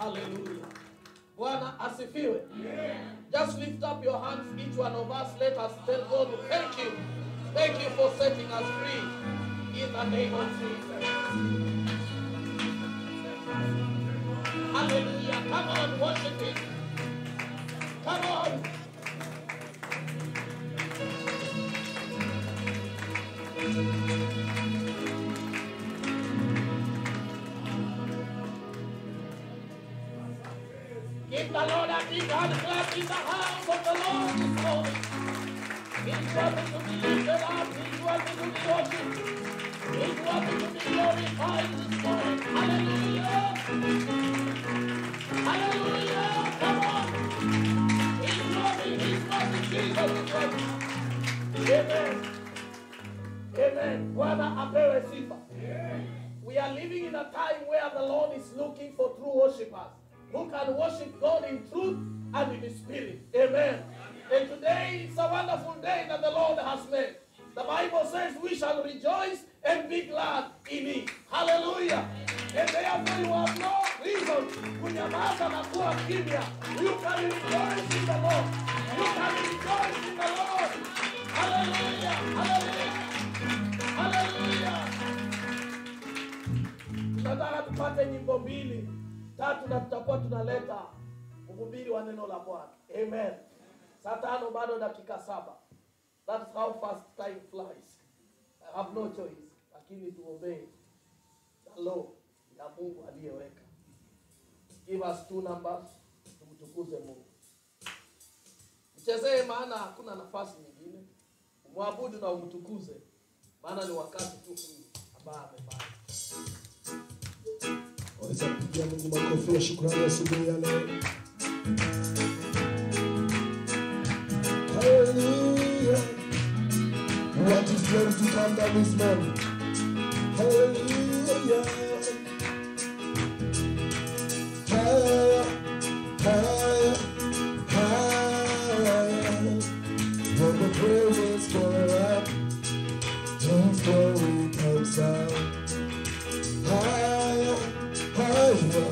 Hallelujah. Bwana asifiwe. Just lift up your hands, each one of us. Let us tell God, thank you. Thank you for setting us free. In the name of Jesus. Hallelujah. Come on, worship Him. Come on. Give the Lord a big hand clap in the house of the Lord this morning. He's worthy to be lifted up. He's worthy to be worshipped. He's worthy to be glorified this morning. Hallelujah. Hallelujah. Come on. He's worthy. He's worthy. Jesus is worthy. Amen. Amen. Bwana apewe sifa. We are living in a time where the Lord is looking for true worshippers who can worship God in truth and in spirit. Amen. And today is a wonderful day that the Lord has made. The Bible says we shall rejoice and be glad in it. Hallelujah. And therefore you have no reason kunyamaza na kuwa kimya. You can rejoice in the Lord. You can rejoice in the Lord. Hallelujah. Hallelujah. Hallelujah. Tunataka tupate nyimbo mbili tatu, na tutakuwa tunaleta mhubiri wa neno la Bwana. Amen. Saa tano bado dakika saba. That's how fast time flies. I have no choice, lakini tuombee the law ya Mungu aliyeweka. Give us two numbers, tumtukuze Mungu. Mchezee, maana hakuna nafasi nyingine. Umwabudu na umtukuze, maana ni wakati tu huu ambao amefanya. Waweza kupigia Mungu makofi ya shukrani asubuhi ya leo. Hallelujah. What is going to come down this morning? Hallelujah. Higher, higher, higher. When the praises go up, His glory comes out. Higher, higher,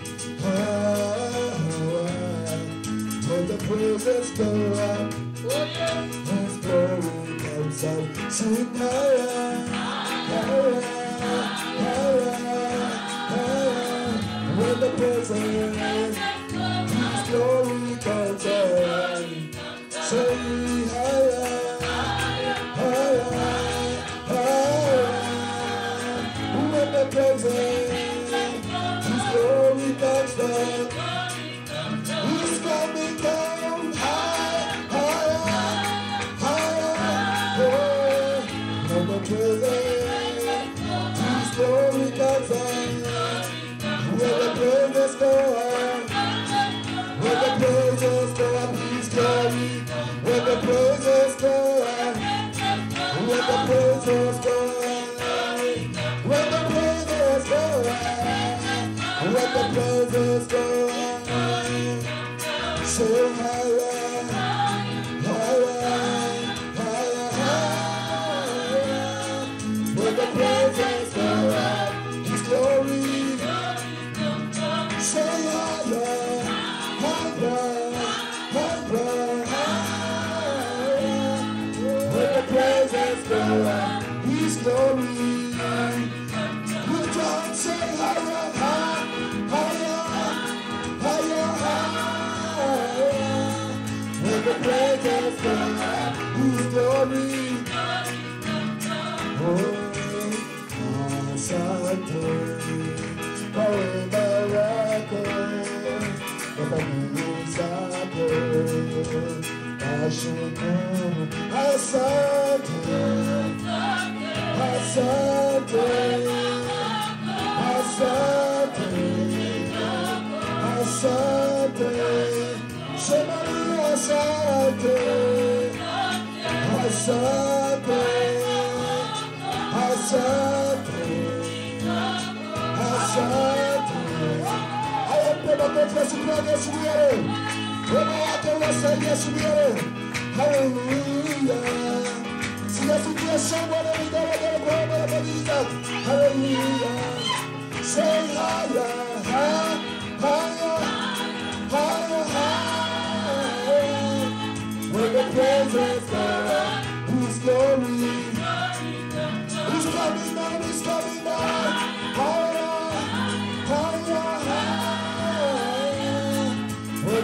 higher. When the praises go up, Oh yeah. His glory comes out. Sing higher, higher, higher, higher. When the praises, His glory comes out. Sing higher, higher, higher. When the praises, His glory comes down. He's coming down high, higher, higher. Oh, when the praises, His glory comes down. When the praises go up, when the praises go up, His glory. When the praises go up, when the praises go up, when the praises go up, when the praises go up. So higher, higher, higher, higher. When the praises go up, His glory. Say higher, higher, higher, higher. When the praises go up, His glory. Would John say higher, higher, higher, higher, higher. When the praises go up, His glory. Oh, Asante, kwa wema wako, kwa fadhili zako, nashukuru. Asante, asante, asante, asante, sema ni asante, asante, asante, asante. Haya, mpe makofi ya shukrani asubuhi ya leo. Wema wake unasaidia asubuhi ya leo. Haleluya. Sijasikia shangwe na vigelegele kwa wema na fadhili zako. Haleluya. Say higher, higher, higher,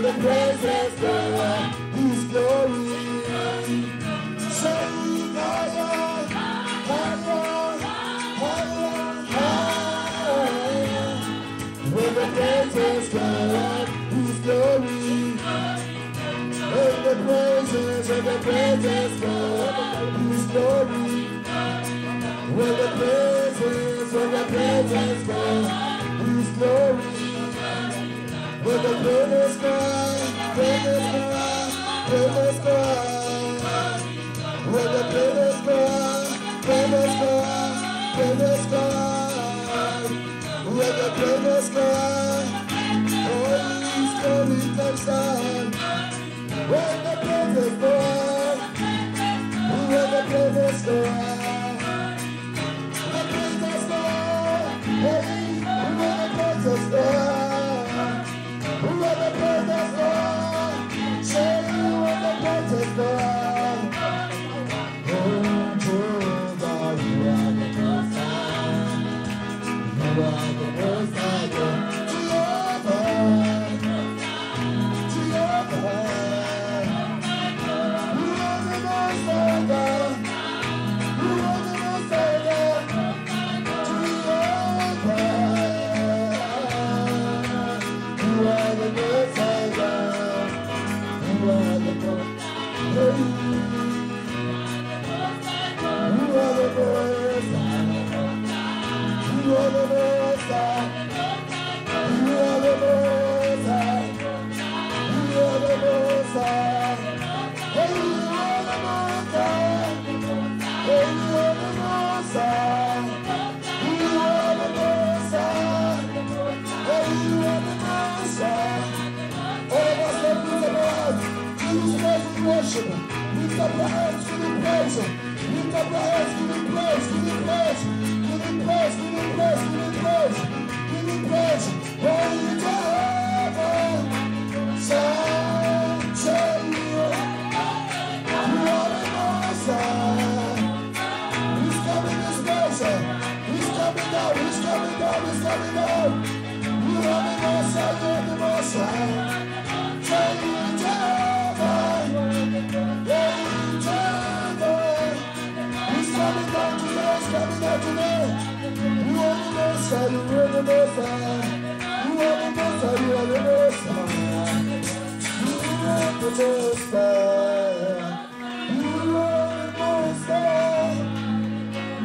Where the praises go up, His glory. Say higher, higher, higher, higher. Where the praises go up, His glory. When the praises, when the praises go up, His glory. When the praises, when the praises go up, His glory. When the praises go up, praises go up, praises go up. When the praises go up, praises go up, praises go up. When the praises go up, oh, His glory comes down. When the praises go up, when the praises go up, the praises go up, hey, when the praises go up, when the praises go up, say when the praises go up. Oh, Jehovah, you are the Most High. You are the Most High God. Jehovah, You are the most high. You are the most high. You are the most high. Hey, you are the most high. Hey, you are the most high. You are the most high. Hey, you are the most high. All of us that live above, Jesus Christ in worship. Lift up your hands to the praise. Lift up your hands to the praise, to the praise, to the praise, to the praise, to the praise, to the praise. Holy Jehovah, shout, shout, you are the most high. He's coming this place. He's coming down. He's coming down. He's coming down. You are the most high. You are the most high. Say Jehovah. Hey, Jehovah. He's coming down today. He's coming down today. You are the most high. You are the most high. You are the most high. You are the most high. You are the most high. You are the most high.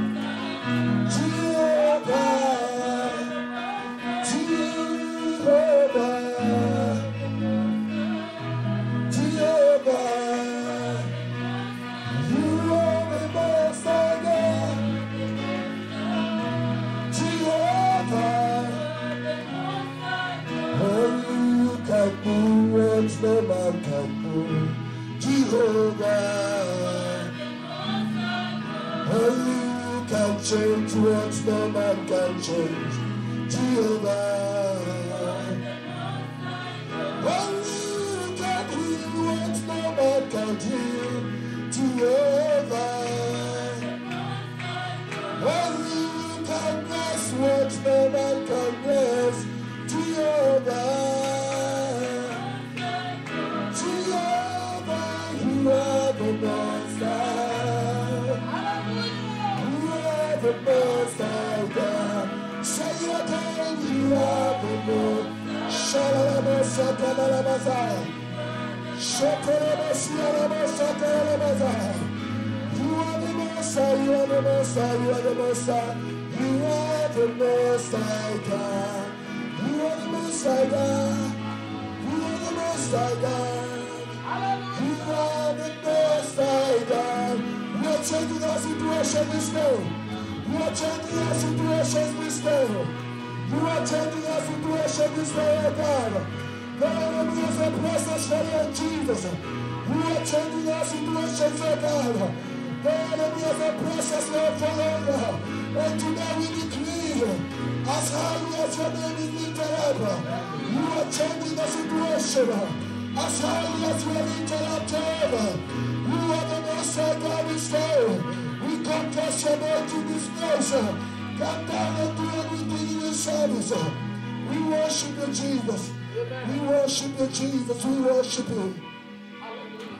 Jehovah, Jehovah, Jehovah, you are the most high God. Jehovah, oh, you can do what no man can do. Jehovah. Only you can change what no man can change. Jehovah. Only you can heal what no man can heal. Jehovah. Only you can bless what no man can bless. Jehovah. Jehovah, you are the most high. You are the most high God. Say it again, you are the most. Shalalabasakalalabasai. Shakalabasialabasakalalabasai. You are the most high, you are the most high, you are the most high. You are the most high God. You are the most high God. You are the most high God. You are the most high God. You are changing our situation this day. You are changing our situation this day. You are changing our situation this day, oh God. The enemy is a process for you, Jesus. You are changing our situations, oh God. The enemy is a process, Lord, for you. And today we decree, as high as your name is lifted up, you are changing the situation. As high as you are lifted up, Jehovah, you are the most high God this day. We confess your name to this nation. Come down and do everything in this service. We worship you, Jesus. We worship you, Jesus. We worship you. Hallelujah.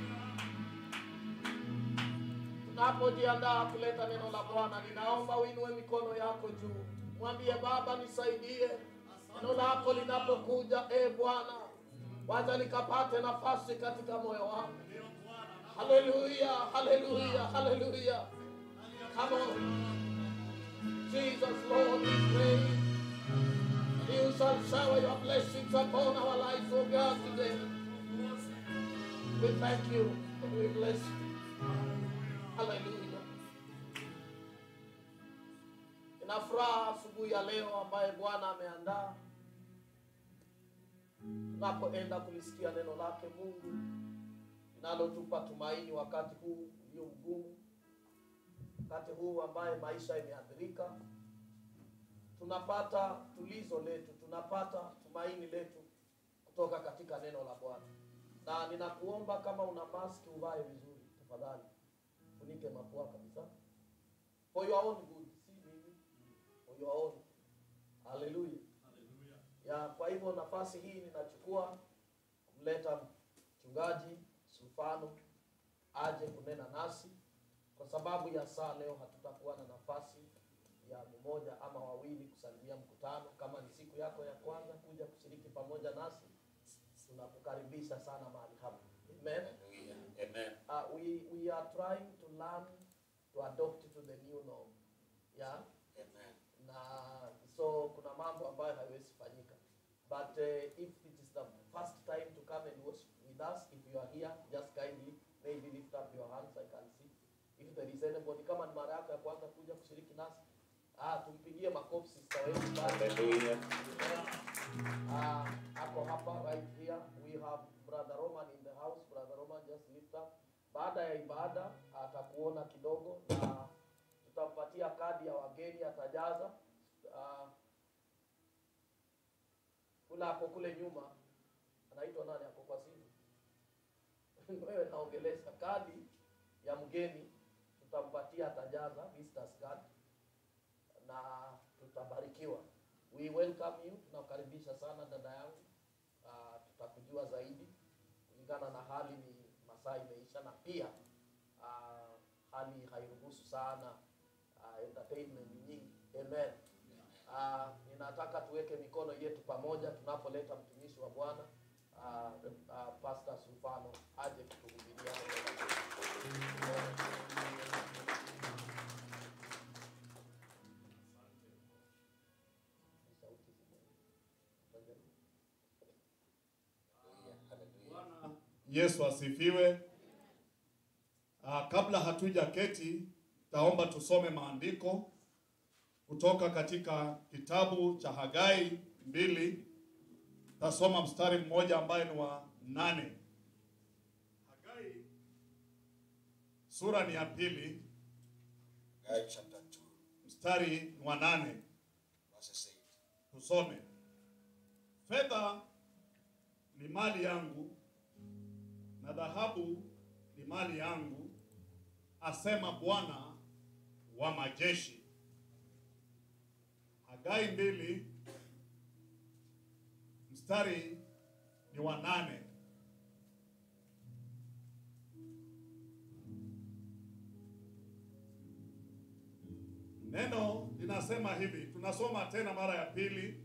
Tunapojiandaa kuleta neno la Bwana, ninaomba uinue mikono yako juu, mwambie Baba, nisaidie neno lako linapokuja. E Bwana, wacha likapate nafasi katika moyo wangu. Haleluya, haleluya, haleluya. Come on. Jesus, Lord, we pray. You shall shower your blessings upon our lives, O God, today. We thank you and we bless you. Hallelujah. Ina furaha asubuhi ya leo ambaye Bwana ameandaa tunapoenda kulisikia neno lake Mungu linalotupa tumaini wakati huu ulio mgumu, wakati huu ambaye maisha imeathirika. Tunapata tulizo letu, tunapata tumaini letu kutoka katika neno la Bwana. Na ninakuomba kama una maski uvae vizuri tafadhali, funike mapua kabisa, for your own good, si mimi, for your own. Haleluya. Ya, kwa hivyo nafasi hii ninachukua kumleta mchungaji Sufano aje kunena nasi. Kwa sababu ya saa leo hatutakuwa na nafasi ya mmoja ama wawili kusalimia mkutano. Kama ni siku yako ya kwanza kuja kushiriki pamoja nasi, tunakukaribisha sana mahali hapa. Amen. Amen. Uh, we, we are trying to learn to adopt to the new norm. Yeah? Amen. na so kuna mambo ambayo haiwezi fanyika but uh, if it is the first time to come and worship with us if you are here just kindly maybe lift up your hands i can see if there is anybody kama ni mara yako ya kwanza kuja kushiriki nasi ah, tumpigie makofi sister wetu pale. Hallelujah. Ah, ako hapa right here we have brother roman in the house brother roman just lift up baada ya ibada atakuona kidogo na tutampatia kadi ya wageni atajaza Ah, kula ako kule nyuma anaitwa nani ako kwa simu wewe naongelesha kadi ya mgeni tutampatia atajaza visitors card na tutabarikiwa we welcome you tunakukaribisha sana dada yangu uh, tutakujua zaidi kulingana na hali ni masaa imeisha na pia uh, hali hairuhusu sana uh, entertainment nyingi amen uh, ninataka tuweke mikono yetu pamoja tunapoleta mtumishi wa bwana uh, uh, pastor sufano aje kutuhubiria Sauti zime- Hallelujah. Yesu asifiwe. Ah, kabla hatuja keti, taomba tusome maandiko kutoka katika kitabu cha Hagai mbili. Tasoma mstari mmoja ambaye ni wa nane. Hagai sura ni ya pili, Guy chapter 2, mstari ni wa nane. verses 8. Tusome. Fedha ni mali yangu na dhahabu ni mali yangu, asema Bwana wa majeshi. Hagai mbili mstari ni wa nane. Neno linasema hivi, tunasoma tena mara ya pili.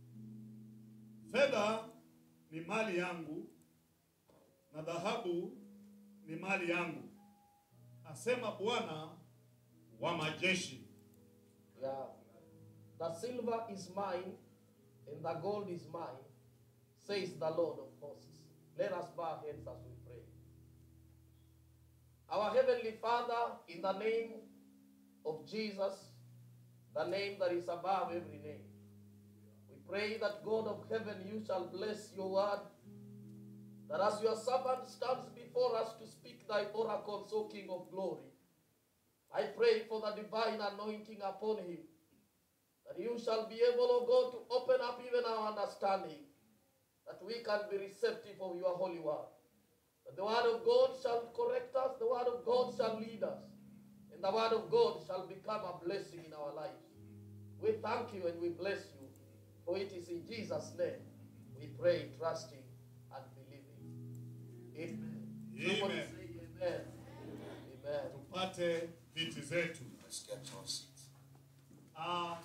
Fedha ni mali yangu na dhahabu ni mali yangu, asema Bwana wa majeshi. Yeah. The silver is mine and the gold is mine, says the Lord of hosts. Let us bow our heads as we pray. Our Heavenly Father, in the name of Jesus, the name that is above every name, we pray that God of heaven, you shall bless your word, that as your servant stands before us to speak thy oracles, O King of glory, I pray for the divine anointing upon him, that you shall be able, O God, to open up even our understanding, that we can be receptive of your holy word. That the word of God shall correct us, the word of God shall lead us, and the word of God shall become a blessing in our lives. We thank you and we bless you, for it is in Jesus' name We pray, trusting and believing. Amen. Somebody Amen. say amen. Amen. Tupate viti zetu. Let's get to our seats. Ah,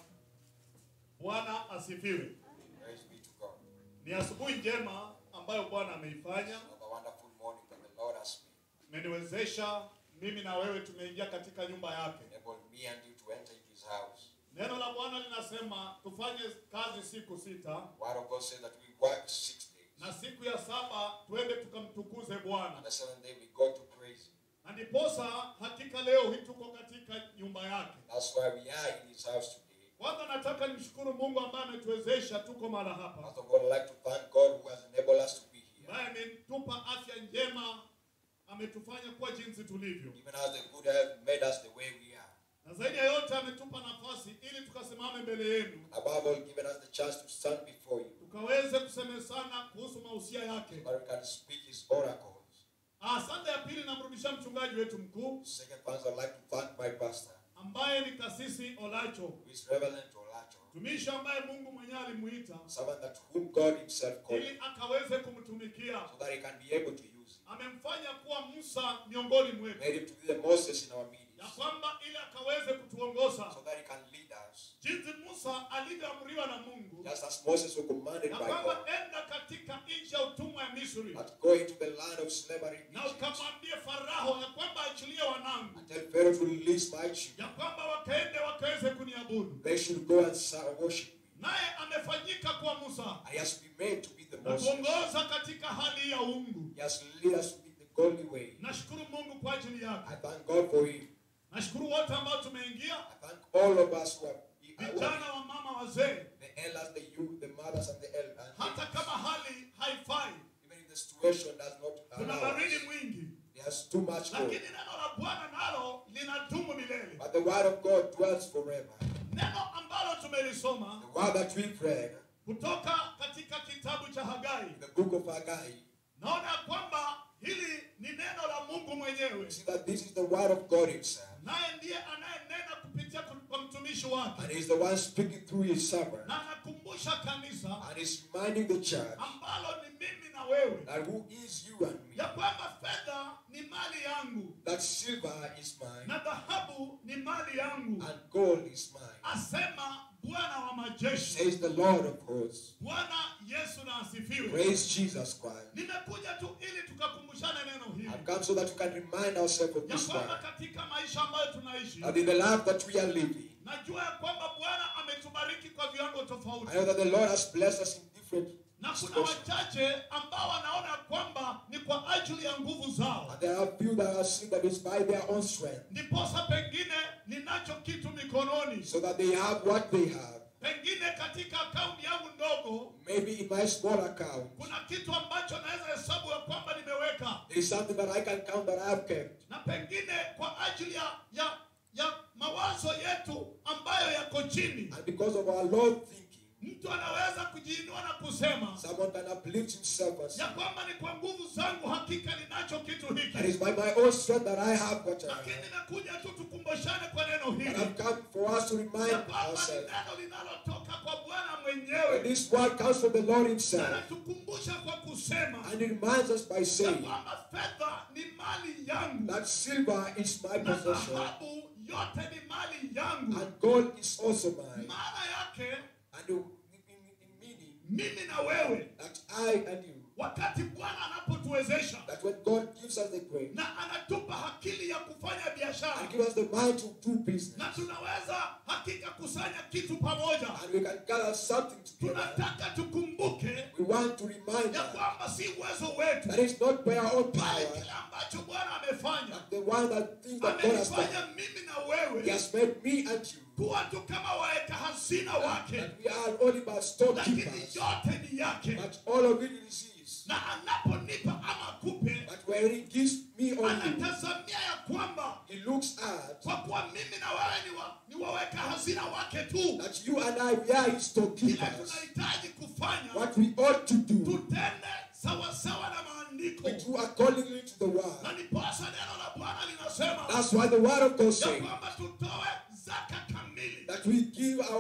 Bwana asifiwe. Praise be to God. Ni asubuhi njema ambayo Bwana ameifanya, Have a wonderful morning that the Lord has made. imeniwezesha mimi na wewe tumeingia katika nyumba yake. Enable me and you to enter into his house. Neno la Bwana linasema tufanye kazi siku sita Word of God says that we work six days. na siku ya saba twende tukamtukuze On Bwana. the seventh day we go to praise him. Na ndiposa hakika leo hii tuko katika nyumba yake. That's why we are in his house today. Kwanza nataka nimshukuru Mungu ambaye ametuwezesha tuko mahali hapa, First of all, I'd like to thank God who has enabled us to be here. ambaye ametupa afya njema, ametufanya kuwa jinsi tulivyo, Even as the good health made us the way we are. na zaidi ya yote ametupa nafasi ili tukasimame mbele yenu Above all, given us the chance to stand before you. tukaweze kusemezana kuhusu mausia yake. So that we can speak his oracles. Asante ya pili, namrudisha mchungaji wetu mkuu Second point, I'd like to thank my pastor, ambaye ni kasisi Olacho, who is Reverend Olacho. mtumishi ambaye Mungu mwenyewe alimuita Someone that whom God himself called ili akaweze kumtumikia. so that he can be able to use him. Amemfanya kuwa Musa miongoni mwetu, Made him to be the Moses in our ya midst kwamba ili akaweze kutuongoza so that he can lead us. jinsi Musa alivyoamriwa na Mungu Just as Moses was commanded ya by kwamba God enda katika nchi ya utumwa ya Misri that go into the land of slavery in na Egypt ukamwambie Farao ya kwamba achilie wanangu, and tell Pharaoh to release my children. ya kwamba wakaende wakaweze kuniabudu. They should go and serve- worship me. Naye amefanyika kuwa Musa And he has been made to be the na Moses. kuongoza katika hali ya uungu. He has led us in the godly way. Nashukuru Mungu kwa ajili yake. I thank God for him. Nashukuru wote ambao tumeingia, I thank all of us who are vijana wa mama, wazee, the elders, the youth, the mothers, and the elders. hata kama hali haifai, Even if the situation does not kuna allow baridi us, mwingi, there's too much lakini cold. neno la Bwana nalo linadumu milele. But the word of God dwells forever. Neno ambalo tumelisoma The word that we've read kutoka katika kitabu cha Hagai, in the book of Haggai, naona kwamba hili ni neno la Mungu mwenyewe, we see that this is the word of God himself. naye ndiye anayenena kupitia kwa mtumishi wake, And he's the one speaking through his servant. na anakumbusha kanisa And he's reminding the church ambalo ni mimi na wewe that who is you and me, ya kwamba fedha ni mali yangu that silver is mine na dhahabu ni mali yangu, and gold is mine, asema Bwana wa majeshi. says the Lord of hosts. Bwana Yesu na asifiwe. Praise Jesus Christ. Nimekuja tu ili tukakumbushane neno hili I've come so that we can remind ourselves of ya this kwamba word. katika maisha ambayo tunaishi, That in the life that we are living, najua ya kwamba Bwana ametubariki kwa viwango I tofauti, know that the Lord has blessed us in different na kuna situations. wachache ambao wanaona kwamba ni kwa ajili ya nguvu zao, And there are few that are seeing that it's by their own strength, ndiposa pengine ninacho kitu mikononi, so that they have what they have. pengine katika akaunti yangu ndogo Maybe in my small account, kuna kitu ambacho naweza hesabu ya kwamba nimeweka, there is something that I can count that I have kept. na pengine kwa ajili ya ya ya mawazo yetu ambayo yako chini, And because of our Lord thinking, mtu anaweza kujiinua na kusema someone can uplift himself and say, ya kwamba ni kwa nguvu zangu hakika ninacho kitu That hiki, is by my own strength that I have what I lakini have. nimekuja tu tukumbushane kwa neno But hili I've come for us to ya remind kwamba ni ourselves neno linalotoka kwa Bwana that mwenyewe, this word comes from the Lord na Himself. anatukumbusha kwa kusema And it reminds us by ya saying kwamba fedha ni mali yangu that silver is my na possession dhahabu yote ni mali yangu. and gold is also mine. Maana yake And in, in, in meaning mimi na wewe, that I and you, wakati Bwana anapotuwezesha that when God gives us the grace na anatupa akili ya kufanya biashara and give us the mind to do business, na tunaweza hakika kusanya kitu pamoja, and we can gather something together, tunataka tukumbuke we want to remind ya us kwamba si uwezo wetu, that it's not by our own bali power, kile ambacho Bwana amefanya. but the one that things that God has done. Amenifanya mimi na He wewe has made me and you kuwa tu kama waeka hazina wake, that we are only but lakini storekeepers, yote ni yake, but all of it is His. na anaponipa ama kupe, But when He gives me or you, anatazamia ya kwamba He looks at kwa kuwa mimi na wewe ni, wa, ni waweka hazina wake tu, that you and I, we are His kile storekeepers. tunahitaji kufanya What we ought to do, tutende sawasawa na maandiko, we do accordingly to the na word. ndiposa neno la Bwana linasema That's why the word of God ya says kwamba tutoe zaka kamili, that we give our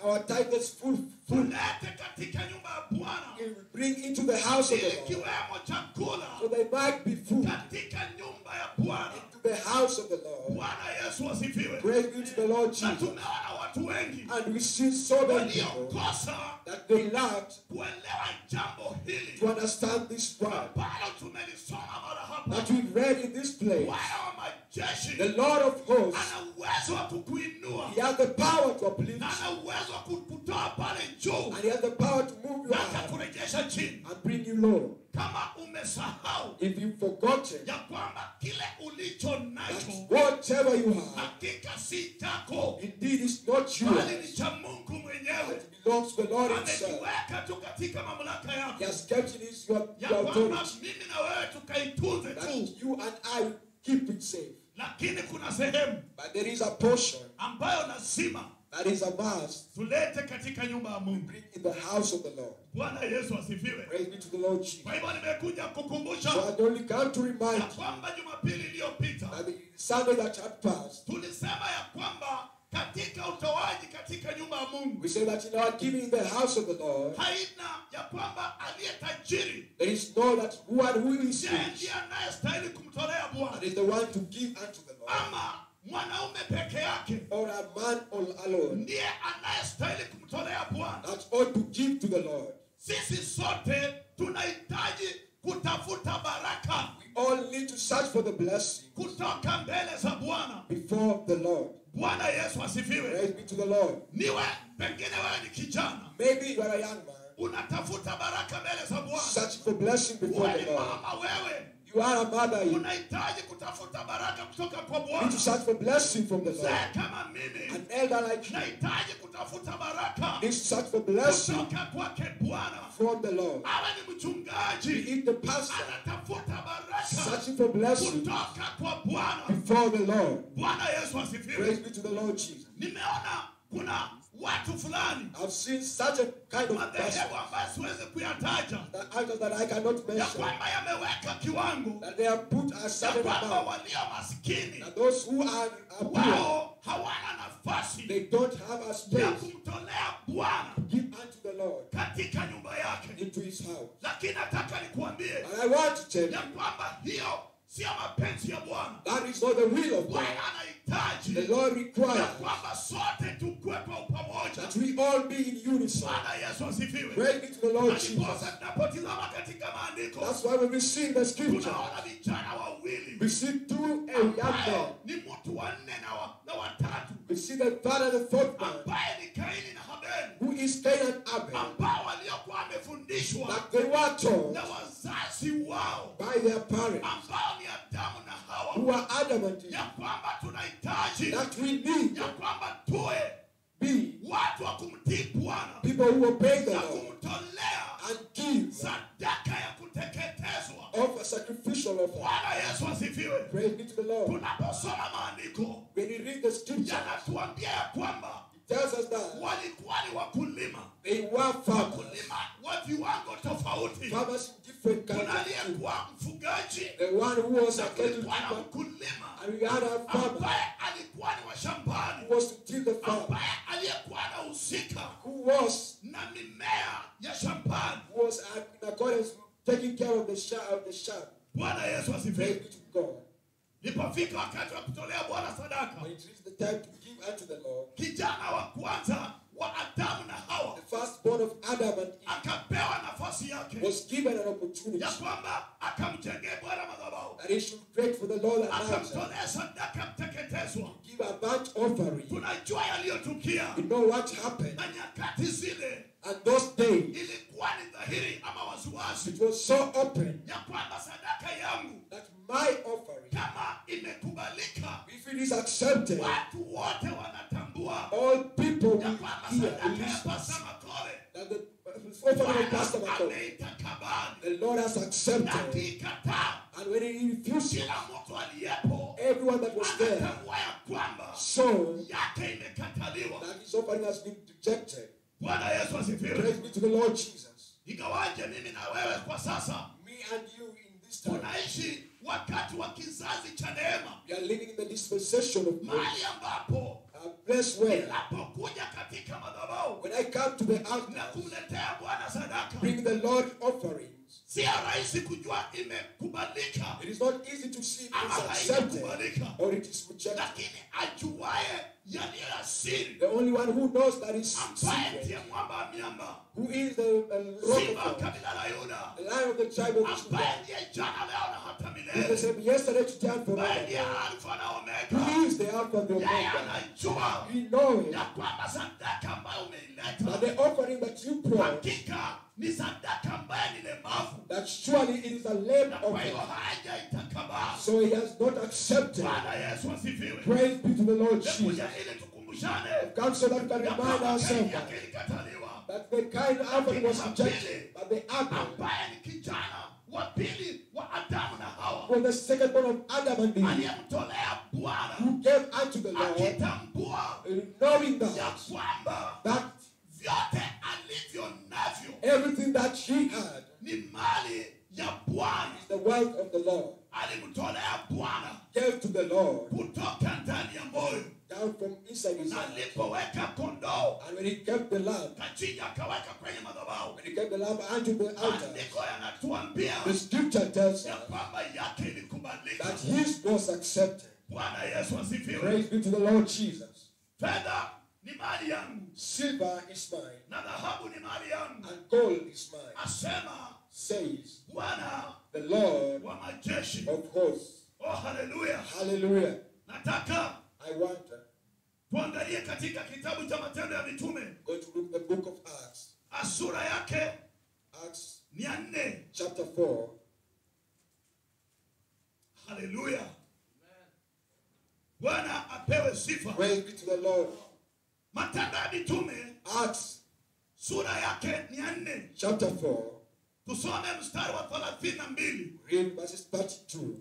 our tithes full, full. tulete katika nyumba ya bwana We bring into the house of ili the Lord. kiwemo chakula So they might be food katika nyumba ya bwana into the house of the Lord. bwana yesu asifiwe Praise be to the Lord na Jesus. tumeona watu wengi And we see so many people waliokosa that they lacked kuelewa jambo hili to understand this word ambalo tumelisoma mara hapa that we read in this place. bwana wa majeshi The Lord of hosts, ana uwezo wa kukuinua He has the power to uplift na you, ana uwezo wa kukutoa pale juu and He has the power to move you na high atakurejesha chini and bring you low. kama umesahau If you've forgotten ya kwamba kile ulicho that nacho whatever you have, hakika si chako indeed is not bali yours, ni cha mungu mwenyewe it belongs to the Lord Himself. amekiweka tu katika mamlaka He yake has kept it in your, ya your kwamba authority mimi na wewe tukaitunze tu that you and I keep it safe. lakini kuna sehemu But there is a portion ambayo lazima that is a must tulete katika nyumba ya mungu bring in the house of the Lord. bwana yesu asifiwe Praise be to the Lord Jesus. kwa hivyo nimekuja So kukumbusha I only come to remind ya you kwamba jumapili iliyopita that the Sunday that had passed, tulisema ya kwamba katika utoaji katika nyumba ya mungu we say that in our giving in the house of the Lord, haina ya kwamba aliye tajiri there is no that one who is ndiye rich ndiye anayestahili kumtolea and bwana is the one to give unto the Lord, ama mwanaume peke yake or a man all alone ndiye anayestahili kumtolea bwana that ought to give to the Lord. sisi sote tunahitaji kutafuta baraka We all need to search for the blessing kutoka mbele za bwana before the Lord. bwana yesu asifiwe Praise be to the Lord. niwe pengine wewe ni kijana Maybe you are a young man unatafuta baraka mbele za bwana searching for blessing before uwe the ni Lord. mama wewe You are a mother. You unahitaji kutafuta baraka kutoka kwa need bwana to search for blessing from the Lord. mzee kama mimi An elder like you nahitaji kutafuta baraka needs to search for blessing kutoka kwake bwana from the Lord. awe ni Be mchungaji it the pastor anatafuta baraka searching for blessing kutoka kwa bwana before the Lord. bwana yesu asifiwe Praise be to the Lord Jesus. nimeona kuna watu fulani I've seen such a kind of person madhehebu ambayo siwezi kuyataja that others that I cannot ya mention kwamba yameweka kiwango that they have put a ya certain kwamba amount. walio maskini That those who are, are poor, wao hawana nafasi they don't have a ya space kumtolea bwana to give unto the Lord katika nyumba yake into his house. lakini nataka nikuambie And I want to tell ya you kwamba hiyo sio mapenzi ya bwana that is not the will of God. bwana anahitaji The Lord ya requires kwamba sote tukue kwa upamoja that we all be in unison. bwana yesu asifiwe Praise be to the Lord Jesus. ndiposa tunapotizama katika maandiko That's why when we see in the scripture, tunaona vijana wawili we see two a young men. ambayo ni mtu wa nne na wa- na watatu We see the third and the fourth man, ambaye ni kaini na habeli who is Cain and Abel, ambao waliokuwa wamefundishwa that they were told na wazazi wao by their parents, ambao ni adamu na who hawa are adamant ya kwamba tunahitaji that we need ya kwamba tuwe be watu wa kumtii bwana people who obey the na Lord kumtolea and give sadaka ya kuteketezwa of a sacrificial offering. bwana yesu asifiwe Praise be to the Lord. tunaposoma maandiko When you read the scripture, yanatuambia ya kwamba it tells us that walikuwa ni wakulima they were farmers, wakulima wa viwango tofauti farmers in different kuna kinds of things. aliyekuwa mfugaji The one who was na a cattle kulikuwa na keeper, mkulima and we had a farmer ambaye alikuwa ni wa shambani who was to till the farm, ambaye aliyekuwa anahusika who was na mimea ya shambani who was uh, in accordance taking care of the sheep of the sheep. bwana yesu Praise asifiwe be to God. lipofika wakati wa kutolea bwana sadaka When it reached the time to give unto the Lord, kijana wa kwanza wa adamu na hawa the firstborn of Adam and Eve akapewa nafasi yake was given an opportunity ya kwamba akamjengea bwana madhabahu that he should create for the Lord an altar, akamtolea sadaka mteketezwa give a burnt offering. tunajua yaliyotukia You know what happened? na nyakati zile And those days, ilikuwa ni dhahiri ama waziwazi it was so open ya kwamba sadaka yangu that my offering, kama imekubalika if it is accepted, watu wote wanatambua all people ya will kwamba hear sadaka and ya listen pasa makole that the offering of Pastor Bwana Michael, ameita kabani the Lord has na accepted. kiikataa And when he refused it, kila mtu aliyepo everyone that was there anatambua ya kwamba saw yake imekataliwa that his offering has been rejected. bwana yesu asifiwe Praise be to the Lord Jesus. ingawaje mimi na wewe kwa sasa Me and you in this time, tunaishi wakati wa kizazi cha neema we are living in the dispensation of grace, mahali ambapo a place where ninapokuja katika madhabahu when I come to the na altar, kumletea bwana sadaka bring the Lord offerings. sio rahisi kujua imekubalika It is not easy to see if ama it's accepted haikubalika or it is rejected. lakini ajuaye yaliyo ya siri The only one who knows that is ambaye secret, ndiye mwamba wa miamba who is the uh, rock simba of God, kabila la yuda the lion of the tribe of ambaye Judah, ndiye jana leo na hata who is the milele same yesterday, today, and ambaye ndiye forever. alfa na Who omega is the Alpha and the yeye Omega? anajua We know ya it. kwamba sadaka ambayo That umeileta the offering that you brought, hakika ni sadaka ambaye ni lemavu that surely it is a lamb na kwa hiyo offering. haja itakabaa So he has not accepted. bwana yesu asifiwe Praise be to the Lord Jesus. nikuja ili tukumbushane God so that we can ya remind kwamba ourselves kaini that, yake ilikataliwa that the kind offering was rejected, but the other ambaye ni kijana wa pili wa adamu na hawa was the second born of Adam and Eve, aliyemtolea bwana who gave unto the Lord, akitambua knowing ya that, kwamba that vyote alivyo navyo everything that he had ni mali ya bwana is the wealth of the Lord, alimtolea bwana gave to the Lord kutoka ndani ya moyo down from inside his na heart. alipoweka kondoo And when he kept the lamb, kachinja akaweka kwenye madhabahu when he kept the lamb unto the altar, maandiko yanatuambia the scripture tells ya us kwamba yake ilikubalika that his was accepted. bwana yesu asifiwe Praise be to the Lord Jesus. fedha ni mali yangu Silver is mine, na dhahabu ni mali yangu and gold is mine, asema says bwana the Lord wa majeshi of hosts. oh haleluya Hallelujah. nataka I want to tuangalie katika kitabu cha matendo ya mitume go to look the book of Acts, sura yake Acts ni ya nne chapter 4. haleluya bwana apewe sifa Praise be to the Lord. matendo ya mitume Acts sura yake ni ya nne chapter 4, tusome mstari wa thelathini na mbili read verses 32.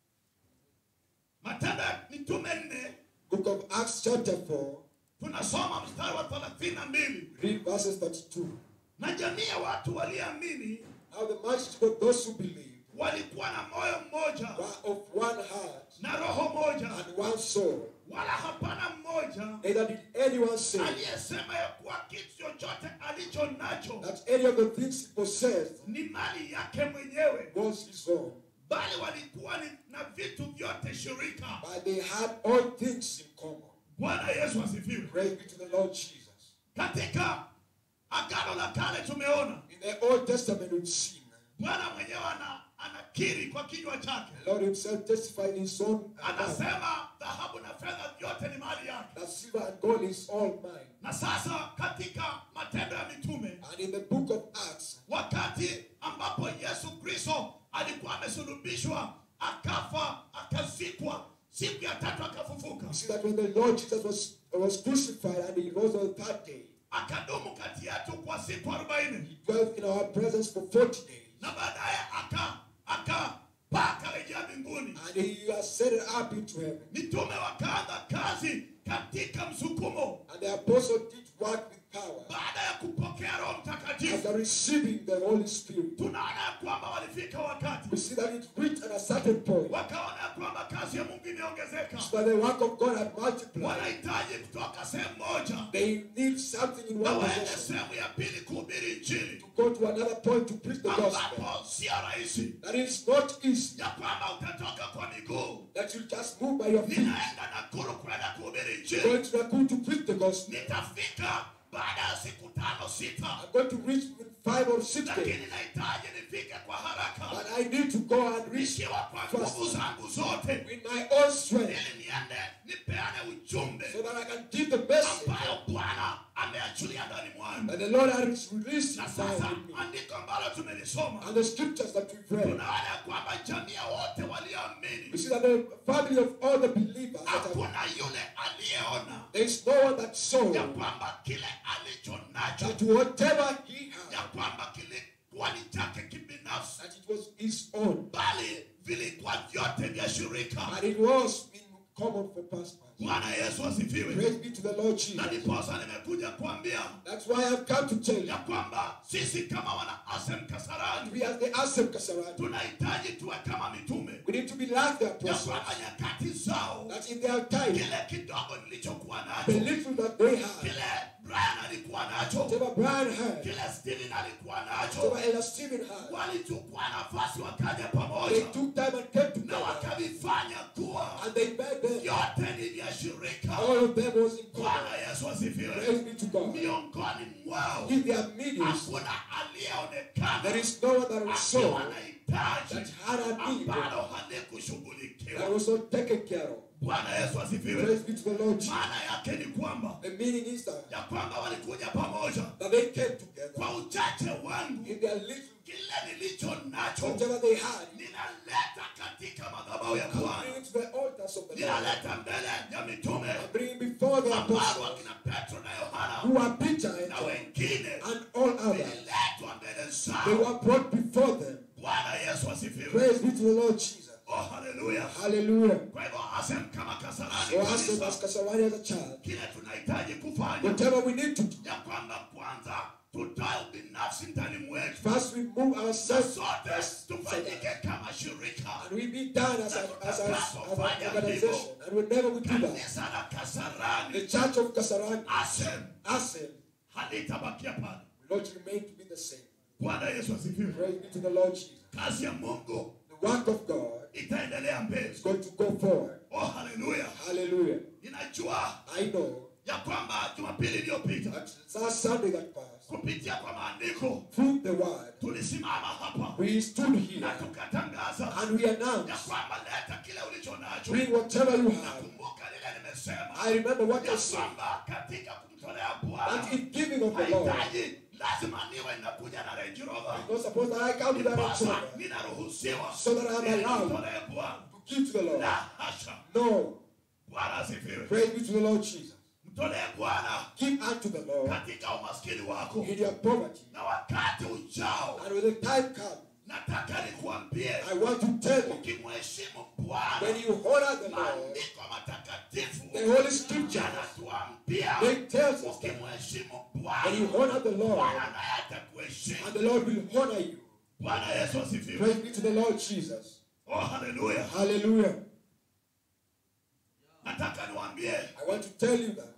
matendo ya mitume nne Book of Acts chapter 4, tunasoma mstari wa thelathini na mbili read verses 32. na jamii ya watu walioamini Now the multitude of those who believe walikuwa na moyo mmoja were of one heart na roho moja and one soul. wala hapana mmoja Neither did anyone say aliyesema ya kuwa kitu chochote alicho nacho that any of the things he possessed ni mali yake mwenyewe was his own, bali walikuwa ni, na vitu vyote shirika but they had all things in common. bwana yesu asifiwe Praise be to the Lord Jesus. katika agano la kale tumeona In the Old Testament, we've seen bwana mwenyewe ana, anakiri kwa kinywa chake the Lord Himself testified in His own mouth anasema dhahabu na fedha vyote ni mali yake that silver and gold is all mine. na sasa katika matendo ya mitume And in the book of Acts, wakati ambapo yesu kristo alikuwa amesulubishwa akafa akazikwa siku ya tatu akafufuka you see that when the Lord Jesus was, was crucified and He rose on the third day, akadumu kati yetu kwa siku arobaini He dwelt in our presence for 40 days. na baadaye aka akapaa akarejea mbinguni And He ascended up into heaven. mitume wakaanza kazi katika msukumo And the apostle did work with power baada ya kupokea roho mtakatifu after receiving the Holy Spirit. tunaona ya kwamba walifika wakati We see that it reached at a certain point wakaona ya kwamba kazi ya mungu imeongezeka so that the work of God had multiplied. wanahitaji kutoka sehemu moja They need something in na one waende position sehemu ya pili kuhubiri injili to go to another point to preach the gospel. ambapo sio rahisi That is not easy. ya kwamba utatoka kwa miguu That you just move by your feet. ninaenda nakuru kwenda kuhubiri injili Going to Nakuru to preach the gospel. nitafika baada ya siku tano sita I'm going to reach in five or six lakini days. nahitaji nifike kwa haraka But I need to go and reach nikiwa kwa nguvu zangu zote with my own strength ili niende nipeane ujumbe so that I can give the message ambayo bwana ameachilia ndani mwangu that the Lord has released na inside sasa in me. andiko ambalo tumelisoma And the scriptures that we've read. tunaona ya kwamba jamii ya wote We walioamini see that the family of all the believers that have, hakuna yule aliyeona there is no one that saw ya kwamba kile alicho nacho that whatever he ya had, kwamba kilikuwa ni chake kibinafsi that it was his own. bali vilikuwa vyote vya shirika And it was in common for pastors. bwana yesu asifiwe Praise be to the Lord na Jesus. ndiposa nimekuja kuambia That's why I've come to tell you. ya kwamba sisi kama wana asem kasarani We as the Asem Kasarani, tunahitaji tuwe kama mitume we need to be like the ya apostles. kwamba nyakati zao That in their time, kile kidogo nilichokuwa nacho the little that they had, kile brian alikuwa nacho whatever Brian had, kile steven alikuwa nacho whatever Elder Stephen had, walichukua nafasi wakaja they pamoja took time and came na together wakavifanya kuwa and they made them. yote ni vya shirika All of them was in common. bwana yesu asifiwe Praise be to God. miongoni mwao In their meetings, hakuna aliyeonekana there is no one that was akiwa so na hitaji that had a need ambalo that halikushughulikiwa was not taken care of. bwana yesu asifiwe Praise be to the Lord. Jesus. maana yake ni kwamba The meaning is that, ya kwamba walikuja pamoja that they came together kwa uchache wangu in their little, kile nilicho nacho whatever they had, ninaleta katika madhabahu ya and bwana bring it to the altars of the Lord. ninaleta mbele ya mitume And bring it before the ambao apostles wakina petro na yohana who are Peter and na John wengine and all others. vililetwa mbele They zao were brought before them. bwana yesu asifiwe Praise be to the Lord Jesus. oh haleluya Hallelujah. kwa hivyo asem kama kasarani So ask them as kanisa Kasarani as a child, kile tunahitaji kufanya whatever we need to do, ya kwamba kwanza tutoe ubinafsi ndani mwetu first we move na ourselves sote tufanyike kama shirika and we be done as, a, as, a, as an organization. And whenever we do that, kanisa la the kasarani church of Kasarani, asem Asen, halitabakia pale will not remain to be the same. bwana yesu asifiwe Praise be to the Lord Jesus. kazi ya mungu The work of God itaendelea mbele is going to go forward. oh haleluya Hallelujah. ninajua I know ya kwamba jumapili iliyopita that last Sunday that passed, kupitia kwa maandiko through the word, tulisimama hapa we stood here na tukatangaza and we ya announced, kwamba leta kile ulicho nacho bring whatever you have. nakumbuka lile nimesema I remember what I ya said, kwamba katika kumtolea bwana that in giving of the Lord, hahitaji lazima niwe ninakuja na Range Rover. not suppose that I come with that Ndiposa children ninaruhusiwa So that I'm ili allowed. nimtolee Bwana. to give to the Lord. La hasha No. bwana asifiwe Praise be to the Lord Jesus. mtolee bwana Give unto the Lord katika umaskini wako in your poverty. na wakati ujao And when the time comes, nataka nikuambie I want to tell you, ukimheshimu bwana when you honor the Lord, maandiko matakatifu the Holy Scripture, yanatuambia they tells us that ukimheshimu when you bwana honor the Lord, bwana naye atakuheshimu and the Lord will honor you. bwana yesu asifiwe Praise be to the Lord Jesus. oh haleluya Hallelujah. nataka niwaambie I want to tell you that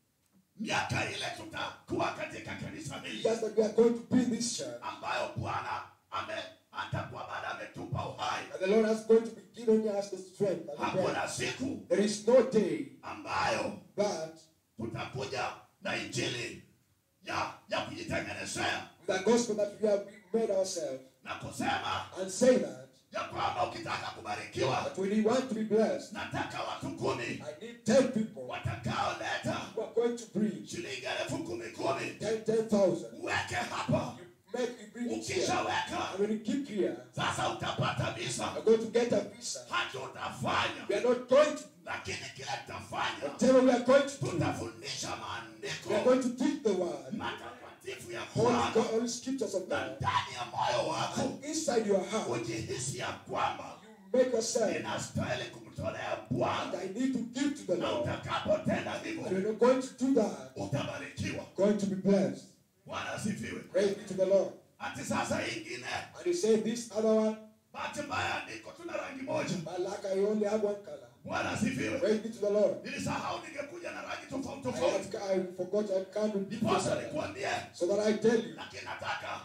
miaka ile tutakuwa katika kanisa hili just that we are going to be this church, ambayo bwana ame atakuwa baada ametupa uhai and the Lord is going to be giving us the strength and the breath. hakuna siku There is no day ambayo but tutakuja na injili ya ya kujitengenezea the gospel that we have made ourselves na kusema and say that, ya kwamba ukitaka kubarikiwa that when you want to be blessed, nataka watu kumi I need 10 people watakaoleta who are going to bring shilingi elfu kumi kumi 10, 10,000. uweke hapa You make you bring it here. ukishaweka And when you keep here, sasa utapata visa you're going to get a visa. hata utafanya We are not going to, lakini kile tutafanya whatever we are going to do, tutafundisha we are maandiko going to teach the word, matakatifu ya Holy, bwana God, Holy scriptures of na God. ndani ya moyo wako And inside your heart, ujihisi ya kwamba you make yourself, ninastahili kumtolea and bwana I need to give to the na Lord. utakapotenda And hivyo when you're going to do that, utabarikiwa going to be blessed. bwana asifiwe Praise be to the Lord. ati sasa hii ingine And you say this other one, bahati mbaya andiko tuna rangi moja but like I only have one color. bwana asifiwe Praise be to the Lord. nilisahau ningekuja na rangi tofauti I, tofauti have, I forgot I can't repeat ndiposa this. nikuambie So that I tell you, lakini nataka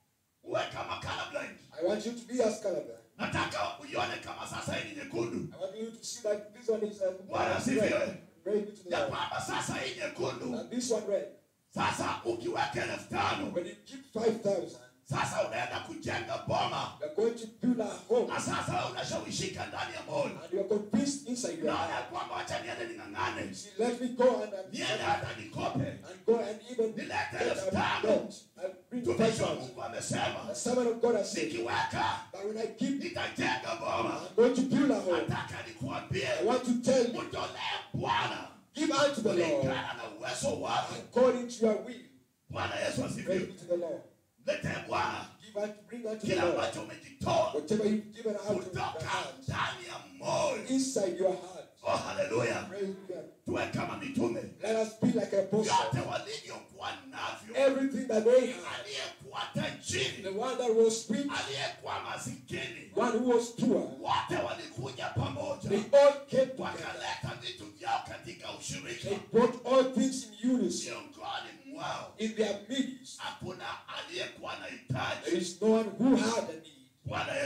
uwe kama colorblind I want you to be as colorblind. nataka uione kama sasa hii ni nyekundu I want you to see that this one is uh, Bwana asifiwe. red. Praise be to the ya Lord. kwamba sasa hii nyekundu And this one red. sasa ukiweka elfu tano When you keep 5,000, sasa unaenda kujenga boma you're going to build a home. na sasa wewe unashawishika ndani ya moyo And you're convinced inside your naona ya heart. kwamba wacha niende ning'ang'ane See, let me go and, and, niende hata nikope and go and even Nilete get elfu a tano. note and bring mtumishi wa 5,000. mungu amesema The servant of God has said nikiweka that when I keep, nitajenga boma I'm going to build a home. nataka nikuambie I want to tell you, utolee bwana give unto the Lord kulingana na uwezo wako according to your will. bwana yesu Praise asifiwe be to the Lord. lete bwana Give unto, bring unto the kile Lord ambacho umejitoa whatever you've given out of your kutoka heart, ndani ya moyo inside your heart. oh haleluya Praise be God. tuwe kama mitume Let us be like an apostle. vyote walivyokuwa navyo Everything that they had, aliyekuwa the tajiri one that was rich, aliyekuwa masikini one who was poor, wote walikuja pamoja they all came together. wakaleta vitu vyao katika They ushirika brought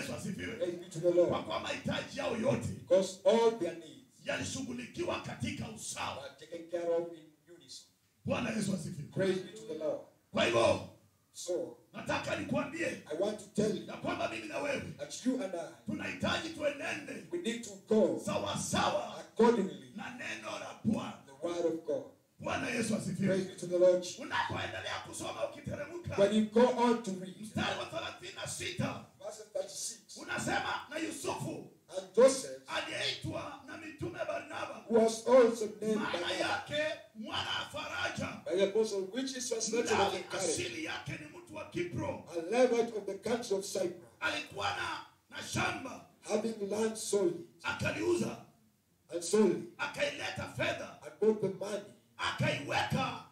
yesu asifiwe Praise be to the kwa Lord. kuwa mahitaji yao yote Because all their needs yalishughulikiwa katika usawa are taken care of in unison. bwana yesu asifiwe Praise be to the Lord. kwa hivyo So, nataka nikuambie I want to tell you ya kwamba mimi na wewe that you and I, tunahitaji tuenende we need to go sawasawa accordingly na neno la bwana the word of God. bwana yesu Praise asifiwe be to the Lord. Jesus. unapoendelea kusoma ukiteremka When you go on to read, mstari wa thelathini na sita verse 36, unasema na yusufu and Joseph, aliyeitwa na mitume barnaba who was also named by, maana yake mwana wa faraja by the apostle, which is translated as Lawi encouragement, asili yake ni mtu wa kipro a Levite of the country of Cyprus, alikuwa na na shamba having land sold it, akaliuza and sold it, akaileta fedha and bought the money, akaiweka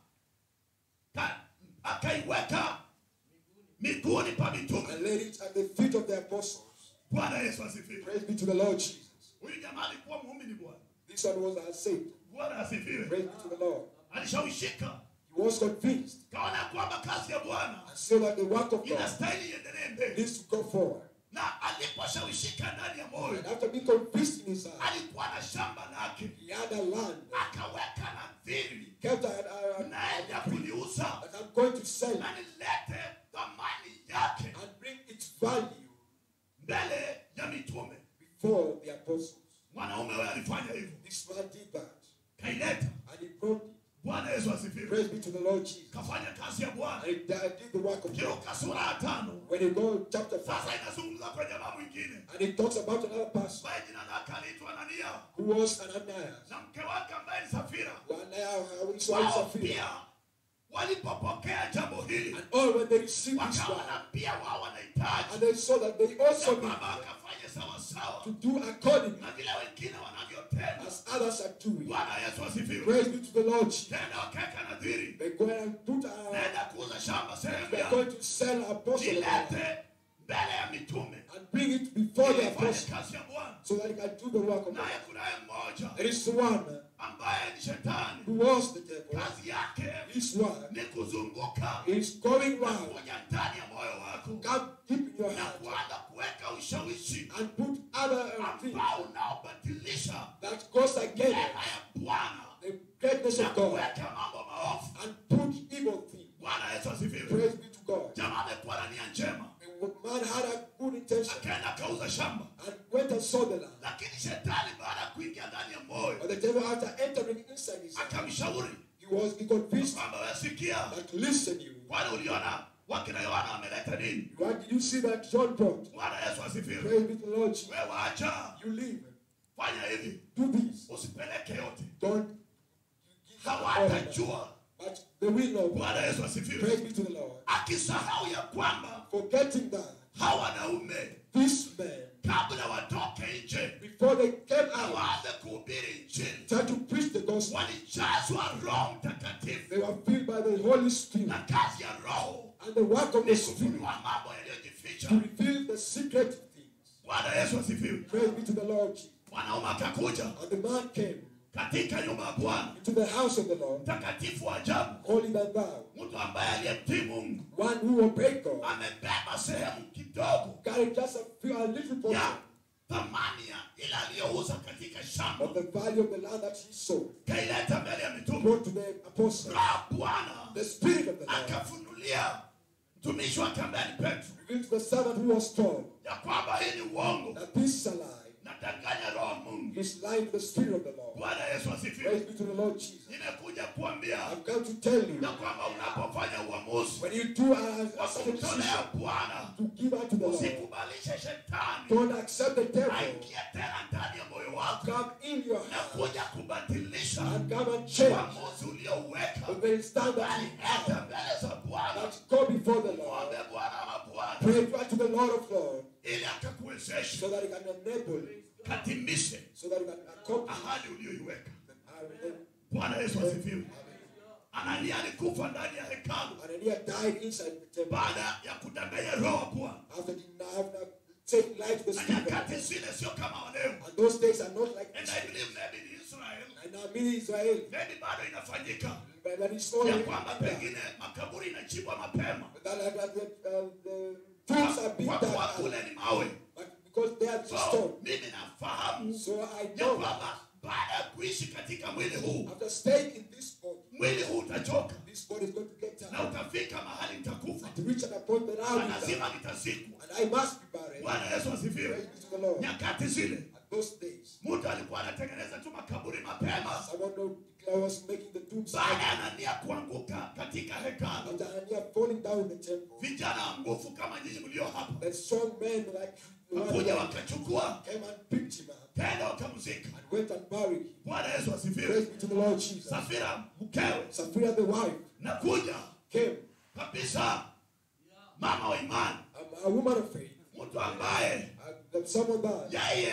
ka, akaiweka miguuni pa mitume and laid it at the feet of the apostles. bwana yesu asifiwe Praise be to the Lord Jesus. huyu jamaa alikuwa muumini bwana This one was a saint. bwana asifiwe Praise be to the Lord. alishawishika He was convinced kaona kwamba kazi ya bwana and saw that the work of God inastahili iendelee mbele needs to go forward. na aliposhawishika ndani ya moyo And after being convinced in his heart, alikuwa na shamba lake he had a land, akaweka nadhiri kept a, a, a, naenda kuliuza that I'm going to sell na nilete thamani yake and bring its value mbele ya mitume before the apostles. mwanaume huyo alifanya hivyo This man did that. kaileta And he brought it. bwana yesu asifiwe Praise be to the Lord Jesus. kafanya kazi ya bwana And he did did the work of God. kiruka sura ya tano When you go chapter 5, sasa inazungumza kwa jamaa mwingine and he talks about another person ambaye jina lake aliitwa anania who was Ananias. na mke wake ambaye ni safira Ananias, his wife wao Sapphira. pia walipopokea jambo hili And all when they received this wakaona word, pia wao wanahitaji and they saw that they ya also need kwamba wakafanye sawasawa to do according na vile wengine wanavyotenda as others are doing. bwana yesu asifiwe Praise be to the Lord Jesus. tenda wakeka nadhiri They go and put a, naenda kuuza shamba sehemu they're ya going to sell apostle of God nilete mbele ya mitume and bring it before the ili ifanye apostle kazi ya bwana so that he can do the work of God. naye kunaye mmoja There is one ambaye ni shetani who was the devil. kazi yake His word ni kuzunguka is going round, kuja ndani ya moyo wako come deep in your na heart kuanza kuweka ushawishi and put other uh, things ambao unaobadilisha that goes against neema ya bwana the greatness na of God kuweka mambo maovu and put evil things. bwana yesu asifiwe Praise be to God. jamaa amekuwa na nia njema The man had a good intention akaenda akauza shamba and went and saw the land. lakini shetani baada ya kuingia ndani ya moyo But the devil, after entering inside his heart, akamshauri he was he convinced kwamba wesikia that listen, you. kwani uliona wakina yohana wameleta nini What did you see that John brought? bwana yesu asifiwe Praise be to the Lord Jesus. we wacha You leave. fanya hivi Do this. usipeleke yote Don't give all of hawatajua that. But they will know. bwana yesu asifiwe Praise be to the Lord. akisahau ya kwamba Forgetting that hawa wanaume this man, kabla watoke nje before they came na out, waanze kuhubiri injili tried to preach the gospel. walijazwa roho mtakatifu They were filled by the Holy Spirit. na kazi ya roho And the work of ni the Spirit kufunua mambo yaliyojificha to reveal the secret things. bwana yesu asifiwe Praise be to the Lord Jesus. mwanaume akakuja And the man came katika nyumba ya bwana into the house of the Lord, mtakatifu wa ajabu holy than thou, mtu ambaye aliyemtii mungu one who obeyed God, amebeba sehemu kidogo carried just a, few, a little ya portion thamani ya ile aliyouza katika shamba of the value of the land that he sold, kaileta mbele ya mitume brought to the apostle. roho bwana The Spirit of the Lord akafunulia mtumishi wake ambaye ni petro revealed to the servant who was told ya kwamba hii ni uongo that this is a lie. nadanganya roho wa mungu He's lying to the Spirit of the Lord. bwana yesu Praise asifiwe be to the Lord Jesus. nimekuja kuambia I've come to tell you ya kwamba unapofanya uamuzi when you do a, wa a certain kumtolea decision bwana to give unto the Lord, usikubalishe shetani don't accept the devil. aingie tena ndani ya moyo wako Come in your na heart kuja kubadilisha and come and change uamuzi uliouweka the very stand that bali you have. enda mbele za bwana That go before the Lord. mwombe bwana wa bwana Pray unto the Lord of Lords ili akakuwezeshe so that he can enable, katimishe so that he can accomplish ahadi uliyoiweka the, uh, the bwana yesu asifiwe anania alikufa ndani ya hekalu Ananias died inside the temple baada ya kudanganya roho wa bwana after the after taking life to the na spirit. nyakati zile sio kama waleo And those days are not like and this. i believe maybe in israel And now many Israel, maybe bado inafanyika but that is ya only kwamba pengine makaburi inachimbwa mapema that, that, that the, uh, the tombs are being kwa kuwa dug kule out. ni mawe But huu After staying in this body, mwili huu utachoka this body is going to get na tired. utafika mahali nitakufa To reach an appointment, na I'll be lazima there. nitazikwa And I must be buried. bwana yesu asifiwe Praise be to the Lord. nyakati zile At those days, mtu alikuwa anatengeneza tu makaburi mapema someone know Declare was making the tombs baada ya anania kuanguka katika hekalu after Anania falling down in the temple. vijana wa nguvu kama nyinyi mlio hapa That strong men like the one wakuja who wakachukua came and picked him up tena wakamzika and went and buried him. bwana yesu asifiwe Praise be to the Lord Jesus. safira mkewe Sapphira the wife na kuja came, kabisa mama wa imani a, a woman of faith, mtu ambaye uh, that someone that yeye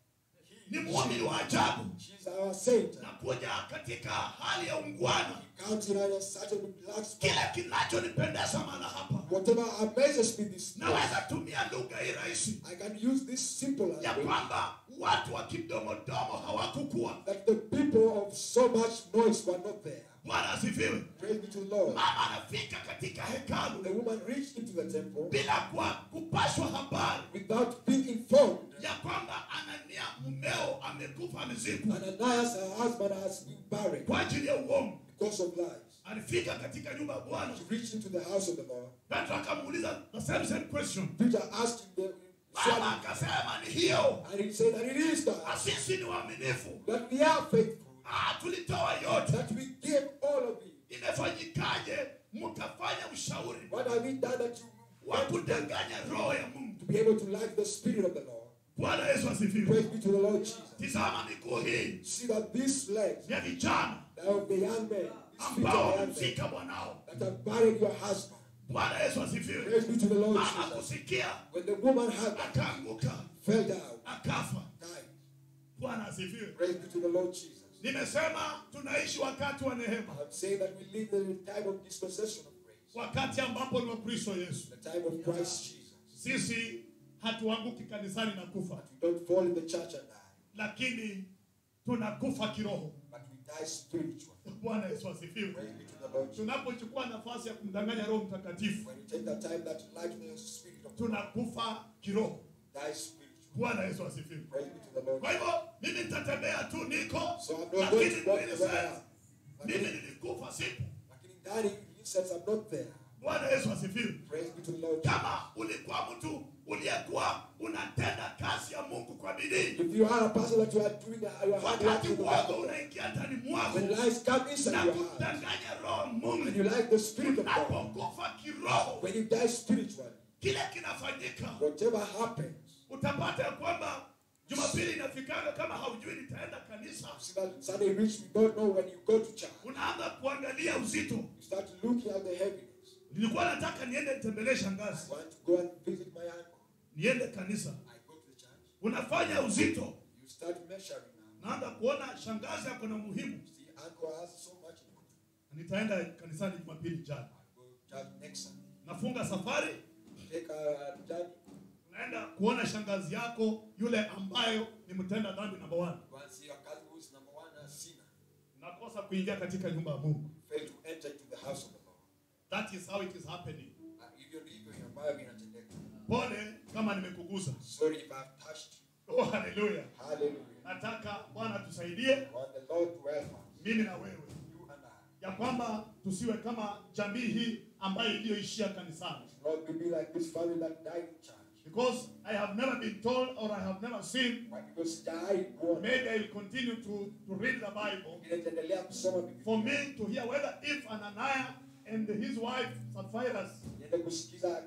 ni muumini wa ajabu she's our saint. na kuja katika hali ya ungwana Counting her as such a relaxed kile kinachonipendeza mahala hapa Whatever amazes me this naweza tumia lugha hii rahisi I can use this simple ya language kwamba watu wa kidomodomo hawakukuwa that the people of so much noise were not there. bwana asifiwe Praise be to the Lord. mama anafika katika The hekalu woman reached into the temple bila kwa kupashwa habari without being informed. ya kwamba anania mumeo amekufa amezikwa Ananias, her husband, has been buried kwa ajili ya uongo because of lies. alifika katika nyumba ya bwana She reached into the house of the Lord. petro akamuuliza the same same question Peter asked him, the, mama akasema ni hiyo and he said that it is na that, sisi ni waaminifu that we are faithful, ah, tulitoa yote that we give all of it. imefanyikaje mkafanya ushauri What have we done that you wa kudanganya roho ya mungu to be able to like the Spirit of the Lord? bwana yesu asifiwe Praise be to the Lord Jesus. tizama miguu hii See that these legs ya vijana of the young men, these feet ambao of the young men wamemzika bwanao that have buried your husband. bwana yesu asifiwe Praise be to the Lord mama Jesus. kusikia When the woman had akaanguka fell down, akafa died. bwana asifiwe Praise be to the Lord Jesus. nimesema tunaishi wakati wa neema I'm saying that we live in a time of dispensation of grace, wakati ambapo ni wa kristo yesu the time of Christ Jesus. sisi hatuanguki kanisani na kufa We don't fall in the church and die, lakini tunakufa kiroho but we die spiritually. bwana yesu asifiwe Praise be to the Lord Jesus. tunapochukua nafasi ya kumdanganya roho mtakatifu When you take that time that like the Spirit of God, tunakufa kiroho die spiritually. bwana yesu asifiwe Praise be to the Lord. kwa hivyo mimi nitatembea tu niko So I'm not going lakini to walk mwili around. sasa mimi Lakini nilikufa sipo lakini ndani he says I'm not there. bwana yesu asifiwe Praise be to the Lord. Jesus. kama ulikuwa mtu uliyekuwa unatenda kazi ya mungu kwa bidii If you are a person that you are doing the, your hard work wakati in the uogo Lord, unaingia ndani mwako when lies come inside na your heart, kumdanganya roho and mungu you like the Spirit of God, unapokufa kiroho when you die spiritually, kile kinafanyika whatever happens, utapata ya kwamba jumapili inafikanga kama haujui nitaenda kanisa see that Sunday reach, you don't know when you go to church. unaanza kuangalia uzito You start looking at the heaviness. nilikuwa nataka niende nitembelee I shangazi want to go and visit my uncle. niende kanisa I go to the church. unafanya uzito You start measuring now. naanza kuona shangazi ako na muhimu See, uncle has so much important. nitaenda kanisani jumapili jana I go to church next Sunday. nafunga safari Take a journey. unaenda kuona shangazi yako yule ambayo ni mtenda dhambi namba one Go and see your cousin who is number one a sinner. nakosa kuingia katika nyumba ya mungu Fail to enter into the house of the Lord. that is how it is happening Na hivyo ndivyo ambayo inatendeka. pole kama nimekugusa Sorry if I've touched you. oh haleluya Hallelujah. nataka bwana tusaidie I want the Lord to help us. mimi na wewe You and I. ya kwamba tusiwe kama jamii hii ambayo iliyoishia kanisani Lord, we be like this family that died in church. because i have never been told or i have never seen Why? Because died born. maybe i will continue to, to read the bible Nitaendelea kusoma Biblia. for me to hear whether if ananiah and his wife sapphirus Niende kusikiza ya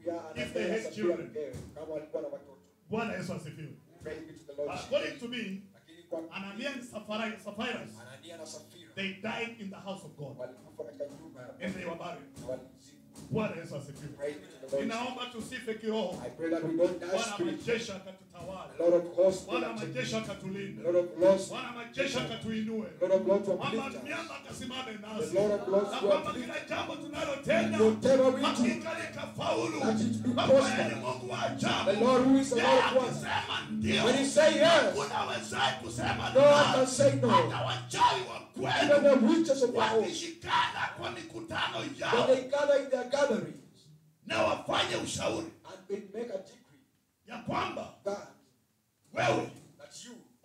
If they Anania had Safira children. mkewe, kama walikuwa na watoto. bwana yesu asifiwe Praise be to the Lord But Jesus. according to me Lakini kwa anania and Sapphira- sapphirus Anania na Safira they died in the house of god walikufa katika nyumba ya and they were buried na walizikwa. bwana yesu asifiwe Praise be to the Lord Jesus. ninaomba tusife kiroho I pray that we don't die bwana spiritually. majeshi akatutawala The Lord of hosts will bwana protect majeshi us. akatulinde The Lord of lords, bwana majeshi akatuinue the Lord of lords will kwamba uplift us. miamba akasimame The nasi Lord of lords na will kwamba uplift kila jambo tunalotenda Whatever we do, hakika likafaulu that it be kwa kweli ni prosperous. mungu wa The ajabu Lord who is the Yeye Lord of wonders. akisema ndio When he say yes, hakuna wezaye kusema no one can la. say no. hata wachawi wa Even kweli the witches of the old, wakishikana kwa mikutano when yao they gather in their gatherings na wafanye ushauri and they make a decree ya kwamba that, wewe that you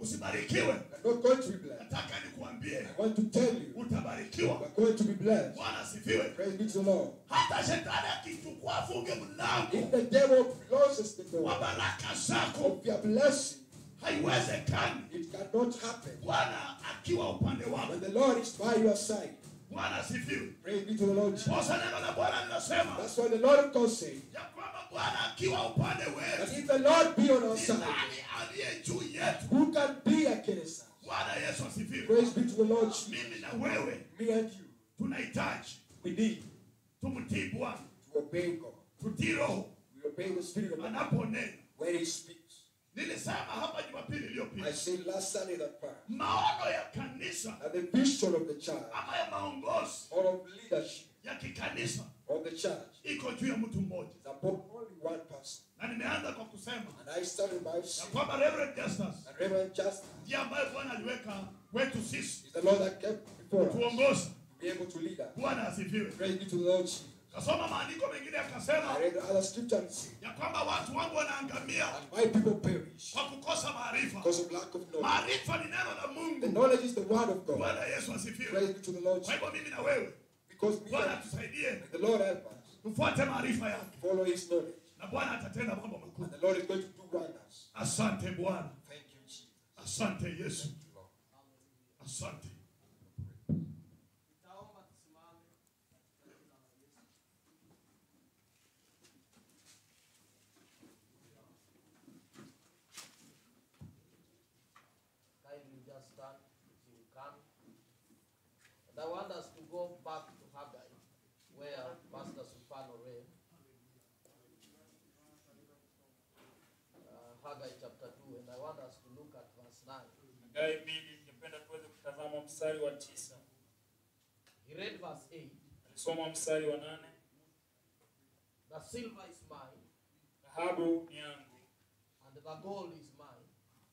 usibarikiwe You're not going to be blessed. nataka nikuambie I want to tell you, utabarikiwa you're going to be blessed. bwana asifiwe Praise be to the Lord. hata shetani akichukua afunge If mlango the devil closes the wa door baraka zako of your blessing, haiwezekani it cannot happen. bwana akiwa upande wako When the Lord is by your side, bwana asifiwe praise be to the Lord Jesus. posa neno la bwana linasema That's why the Lord of God said ya kwamba bwana akiwa upande that wetu if the Lord be on our ni side, nani aliye juu yetu who can be against us? bwana yesu asifiwe Praise be to the Lord Jesus. mimi na wewe Me and you, tunahitaji we need tumtii bwana to obey God. tutii roho We obey the Spirit of God anaponena when He speaks. nilisema hapa jumapili I iliyopita said last Sunday that prayer maono ya kanisa that the vision of the church ama ya maongozi or of leadership ya kikanisa of the church iko juu ya mtu mmoja is upon only one person. na nimeanza kwa kusema And I started by ya saying kwamba Reverend Justus that Reverend Justin ndiye ambaye bwana aliweka wetu sisi is the Lord that kept before us to tuongoza be able to lead us. bwana asifiwe Praise be to the Lord Jesus. kasoma maandiko mengine akasema I read other scripture and see ya kwamba watu wangu wanaangamia that my people perish kwa kukosa maarifa because of lack of knowledge. maarifa ni neno la The mungu knowledge is the word of God. bwana yesu asifiwe Praise be to the Lord kwa Jesus. hivyo mimi na wewe Because me bwana and tusaidie the Lord help us tufuate maarifa yake follow His knowledge. na bwana atatenda mambo makuu And the Lord is going to do wonders. asante bwana Thank you, Jesus. asante yesu asante Nitaomba tusimame katika jina la Yesu. Kindly just stand if you can. And I want us to go back to Haggai, where Pastor Sufano read. Uh, Haggai chapter 2, and I want us to look at verse 9. Hagai mbili, ningependa tuweze kutazama mstari wa tisa. He read verse 8. Alisoma mstari wa nane. The silver is mine, Dhahabu ni yangu and the gold is mine,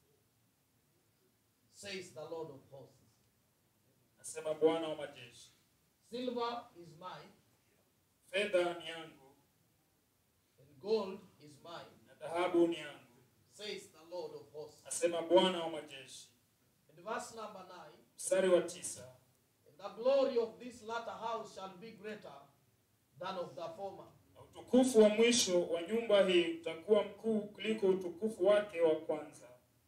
says the Lord of hosts. nasema Bwana wa majeshi. Silver is mine, Fedha ni yangu and gold is mine, na dhahabu ni yangu, says the Lord of hosts. nasema Bwana wa majeshi. And verse number 9 Mstari wa tisa. And the glory of this latter house shall be greater than of the former, Na utukufu wa mwisho wa nyumba hii utakuwa mkuu kuliko utukufu wake wa kwanza,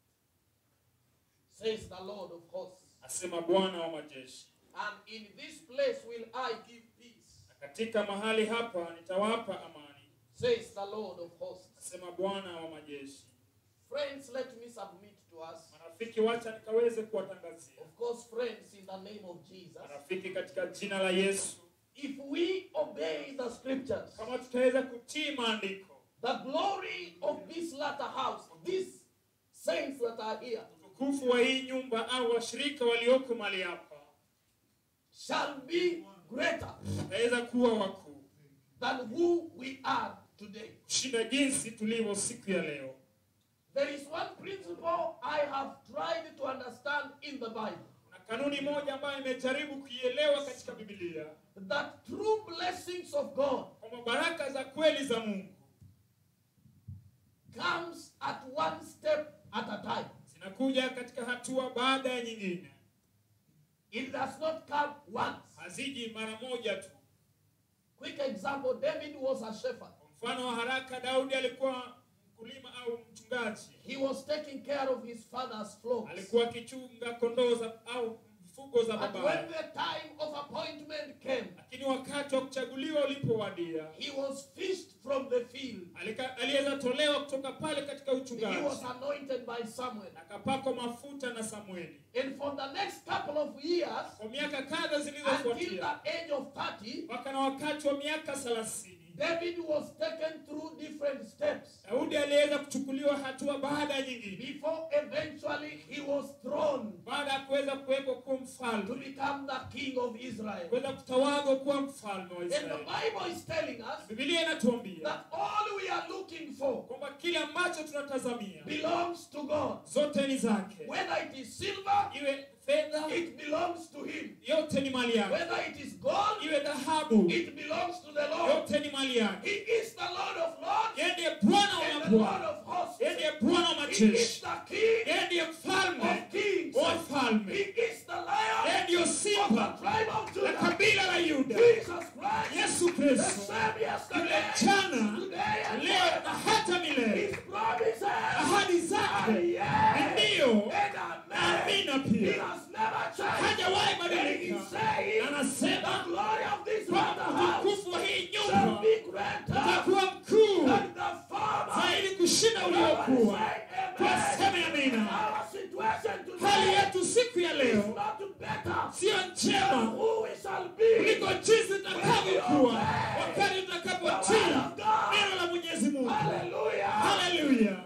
says the Lord of hosts. asema Bwana wa majeshi. And in this place will I give peace, Na katika mahali hapa nitawapa amani, says the Lord of hosts. asema Bwana wa majeshi. Friends, let me submit to us. Marafiki, wacha nikaweze kuwatangazia Of course, friends, in the name of Jesus. marafiki, katika jina la Yesu, If we obey the scriptures, kama tutaweza kutii maandiko, the glory of this latter house, these saints that are here, utukufu wa hii nyumba au washirika walioko mali hapa shall be greater utaweza kuwa wakuu than who we are today. kushinda jinsi tulivyo siku ya leo. There is one principle I have tried to understand in the Bible Kuna kanuni moja ambayo imejaribu kuielewa katika Biblia that true blessings of God kwamba baraka za kweli za Mungu comes at one step at a time. zinakuja katika hatua baada ya nyingine, It does not come once. haziji mara moja tu. Quick example, David was a shepherd. Kwa mfano wa haraka, Daudi alikuwa mkulima au mchungaji, He was taking care of his father's flocks. alikuwa akichunga kondoo za au mfugo za But when babaye, the time of appointment came, lakini wakati wa kuchaguliwa ulipowadia, he was fished from the field. alika- aliweza tolewa kutoka pale katika He uchungaji was anointed by Samuel. akapakwa mafuta na Samueli. And for the next couple of years, Kwa miaka kadha until zilizofuatia, the age of 30, mpaka na wakati wa miaka thelathini, David was taken through different steps Daudi aliweza kuchukuliwa hatua baada ya nyingine, before eventually he was thrown baada ya kuweza kuwekwa kuwa to mfalme, become the king of Israel. kuweza kutawazwa kuwa mfalme wa And the Israeli. Bible is telling us Biblia inatuambia that all we are looking for kwamba kile ambacho tunatazamia belongs to God. zote ni zake, Whether it is silver, iwe fedha, it belongs to him. yote ni mali yake, Whether it is gold, iwe dhahabu, it belongs to the Lord. yote ni mali yake. He is the Lord of lords Yeye ndiye Bwana wa and the Lord mabwana, of hosts. yeye ndiye Bwana wa He is majeshi, the King yeye ndiye of mfalme kabila la Yuda. Jesus Christ, Yesu the Kristo same yule yesterday, jana, today, and leo na forever. hata milele. His promises Ahadi are zake yes ni ndio and na amen. amina He pia. has never changed. Hajawahi And he badilika. said, the Anasema glory of this kwamba wonder house utukufu wa hii shall nyumba be greater utakuwa mkuu than the former. zaidi kushinda Everybody uliokuwa. say Kwa amen. sema amina. Our situation Hali today yetu siku ya is leo not better sio than njema who we shall be. kuliko jinsi tutakavyokuwa wakati tutakapotii neno la Mwenyezi Mungu. Hallelujah. Haleluya!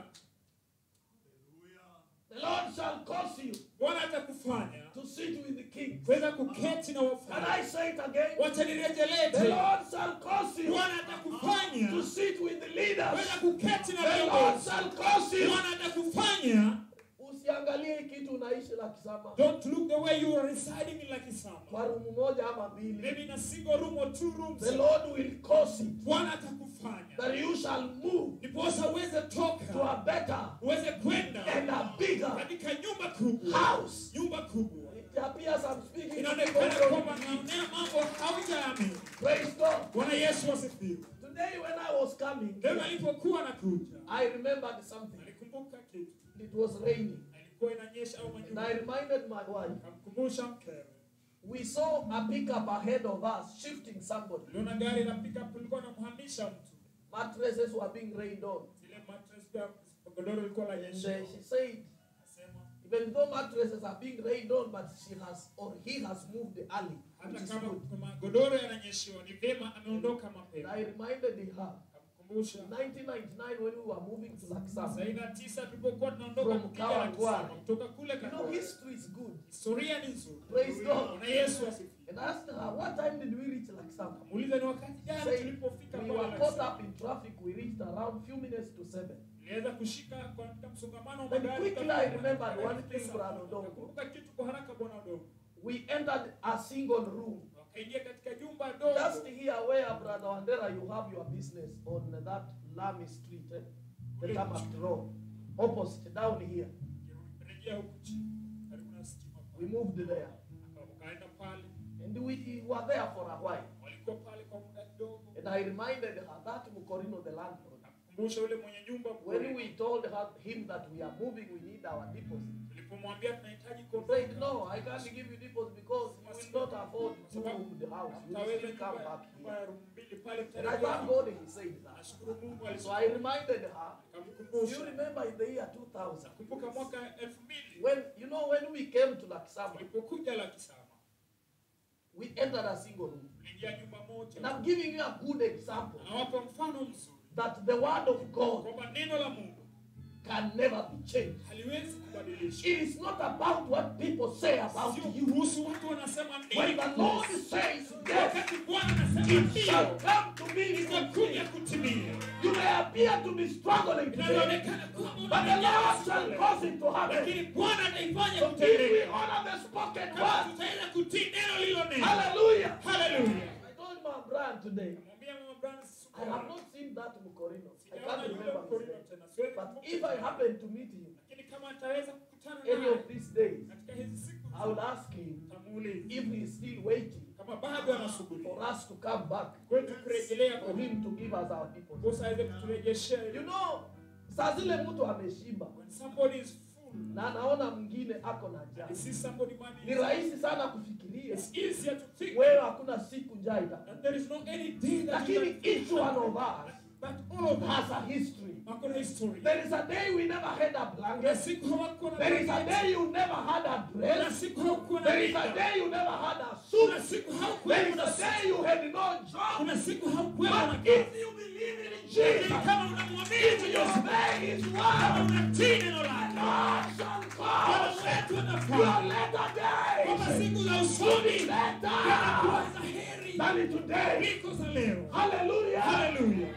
The Lord shall cause you Bwana atakufanya to sit with the king. kuweza kuketi na Can wafalme. I say it again? Wacha nirejelee The tena. Lord shall cause you Bwana atakufanya to sit with the leaders. kuweza kuketi na The Lord viongozi. shall cause you. Bwana atakufanya Usiangalie hii kitu unaishi la kisama don't look the way you are residing in Lakisama. kwa rumu moja ama mbili. Maybe in a single room or two rooms. The Lord will cause it Bwana atakufanya that you shall move ndiposa uweze to toka a better uweze kwenda and a bigger katika nyumba kubwa. house. Nyumba kubwa. It appears I'm speaking Inaonekana to kwamba naonea mambo haujaamini. Praise God. Bwana Yesu asifiwe. Today when I was coming, Leo alipokuwa anakuja, I remembered something. alikumbuka kitu. It was raining. Alikuwa inanyesha au And manyunyu. I reminded my wife, Akamkumbusha mkewe. we saw a pickup ahead of us shifting somebody. Uliona gari la pickup lilikuwa linamhamisha mtu. Mattresses were being rained on. Zile mattress pia godoro lilikuwa la And nyesha. uh, she said, Akasema even though mattresses are being rained on, but she has or he has moved the alley. Which hata is kama good. kama godoro yananyeshiwa ni vyema ameondoka And mapema. I reminded her, Akamkumbusha. in 1999 when we were moving to Laksam, Saini na tisa tulipokuwa tunaondoka From kupiga Kawangware. Lakisama, kutoka kule you know, Kawangware. history is good. Historia ni nzuri. Praise God. Bwana Yesu asifiwe. And I asked her, what time did we reach Laksam? Muuliza ni wakati gani Say, tulipofika we pale were caught Lakisama. up in traffic. We reached around few minutes to seven. Niliweza kushika katika msongamano wa Then magari. quickly I remembered one thing, Brother Odongo. Nakumbuka kitu kwa haraka bwana Odongo. We entered a single room. Wakaingia katika jumba Just dogo. here where, Brother Wandera, you have your business on that Lamy Street, eh? the Tamak Road, opposite down here. Rejea huku chini. Karibu na stima We pale. moved there. Wakaenda pale. And we were there for a while. Walikuwa pale kwa muda kidogo. And I reminded her that Mukorino, the landlord, Nakumbusha yule mwenye nyumba when we told her, him that we are moving, we need our deposit. tulipomwambia tunahitaji He kuondoka. said, No, I can't give you deposit because you will not afford to move the house. You will Utaweza still come nyumba back nyumba here. ya room mbili pale And I mtarejea. thank God he said that. Nashukuru Mungu So I reminded her, you alikamkumbusha. remember in the year 2000, Kumbuka mwaka elfu mbili when, you know, when we came to Laksama, tulipokuja Lakisama we entered a single room. tuliingia nyumba And moja. I'm giving you a good example Nawapa mfano mzuri that the word of God kwamba neno la Mungu can never be changed. haliwezi kubadilishwa. It is not about what people say about Sio you. kuhusu watu wanasema When nini. the Lord says yes, Wakati Bwana anasema it shall ndio, come to me. itakuja kutimia. You may appear to be struggling today, Inavyoonekana kwamba but the Lord unanyanyaswa shall leo. cause it to happen. lakini Bwana ataifanya So if we kutendeka. honor the spoken Kama word, tutaweza kutii neno lilo neno. hallelujah. Haleluya. I told my brand today, Namwambia mama Brian siku I have not seen that Mukorino. I sijaona can't yule remember his mkorino name. tena. Siwezi But kumbuka if I jina. happen to meet him lakini kama ataweza kukutana any naye of these days, katika hizi siku I will ask him tamuuliza if he is still waiting kama bado anasubiri for us to come back, kwetu kurejelea for kwa him to give us our deposit. kosa aweze kuturejeshea You ile. know, saa zile mtu ameshiba When somebody is full na anaona mwingine ako na njaa, and see somebody man ni rahisi sana kufikiria it's easier to think wewe hakuna siku njaa itakuja. that there is no any day that Lakini you can each one of us but all of us has a history. wako na history There is a day we never had a kuna blanket. siku hawakuwa na There is a blanketi. day you never had a kuna dress. siku hawakuwa na There is a mita. day you never had a kuna suit. siku hawakuwa There is na a suti. day you had no job. kuna siku hawakuwa na But kazi if you believe in Lakini Jesus, kama unamwamini if you Yesu obey His kama word, unatii neno lake God shall Bwana cause wetu your anafanya latter kwamba days siku za to usoni be zinakuwa better za heri than today. kuliko za leo Hallelujah. haleluya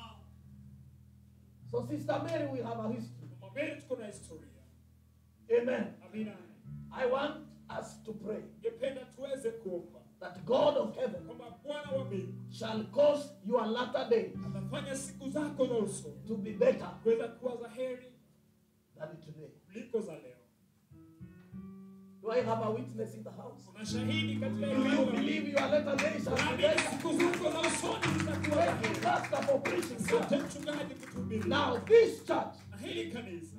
So, Sister Mary, we have a history. Mama Mary tuko na historia Amen. amina I want us to pray ningependa tuweze kuomba that God of heaven kwamba bwana wa mbingu shall cause your latter days atafanya siku zako za usoni to be better kuweza kuwa za heri than today. kuliko za leo Do Do I have a witness in the house? Kuna shahidi katika Do eneo you la believe your later days shall be Naamini better? siku zako za usoni zitakuwa Thank you, Pastor, for preaching. Asante mchungaji kutuhubiri. Now, this church, Na hili kanisa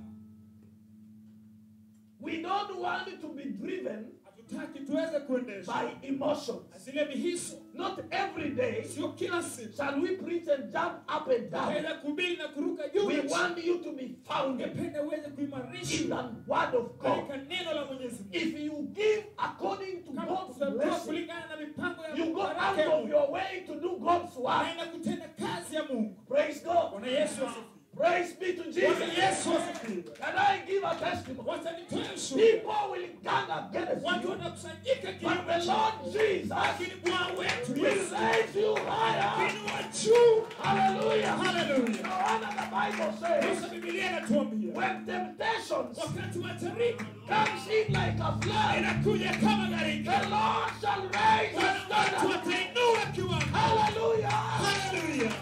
we don't want it to be driven hatutaki tuweze kuendesha by emotions. na zile mihiso. Not every day Sio kila siku shall we preach and jump up and down. naweza kuhubiri na kuruka juu. We na chini. want you to be founded Ungependa uweze in kuimarishwa the word of God. katika neno la Mwenyezi Mungu. If you give according to Kama God's tutatoa blessing, kulingana na mipango ya you Mungu, go out baraka ya of Mungu, your way to do God's work. unaenda kutenda kazi ya Mungu. Praise God. Bwana Yesu asifiwe. Praise be to Bwana Jesus. Yesu asifiwe. Can I give a testimony? Wacha nitoe ushuhuda. People will gather against Watu you, wanakusanyika but kinyume the chako. Lord Jesus Lakini Bwana wetu will Yesu raise you higher. inua juu. Hallelujah. Hallelujah. No wonder the Bible says, Sasa Biblia inatuambia when temptations wakati wa tariki comes in like a flood, inakuja kama the gharika, Lord shall raise Bwana his wetu standard. atainua kiwango. Hallelujah. Hallelujah.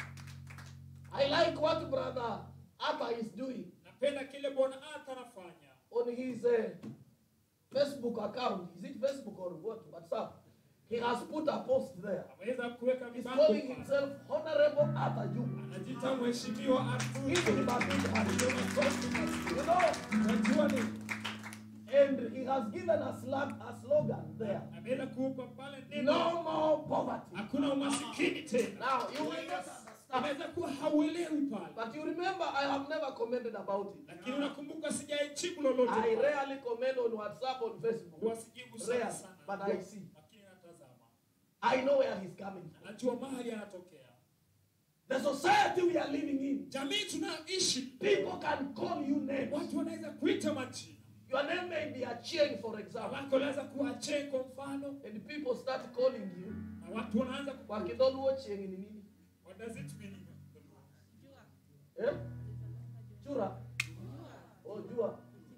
I like what brother Abba is doing Napenda kile Bwana Ata anafanya on his uh, Facebook account. Is it Facebook or what? WhatsApp. He has put a post there. ameweza kuweka He's vibango calling pale. himself Honorable Abba Juma. anajiita mheshimiwa Hizi Arthur. ni mabig You know, Unajua ni and he has given a, slang, a slogan there. ameweza kuupa pale neno No more poverty. hakuna umasikini tena. Now, you will not understand. Ameweza kuwa hauelewi pale, But you remember, I have never commented about it. lakini unakumbuka sijaijibu lolote I pale. rarely comment on WhatsApp, on Facebook. Huwa sijibu sana Rare, sana, but I see. lakini natazama, I know where he's coming from. anajua mahali anatokea. The society we are living in, Jamii tunayoishi, people can call you names. watu wanaweza kuita majina, Your name may be Achieng, for example, wako wanaweza kuwa Che kwa mfano, and people start calling you. na watu wanaanza ku- Wakidoluo Chieng ni nini? What does it mean? Eh? Chura? Oh, jua.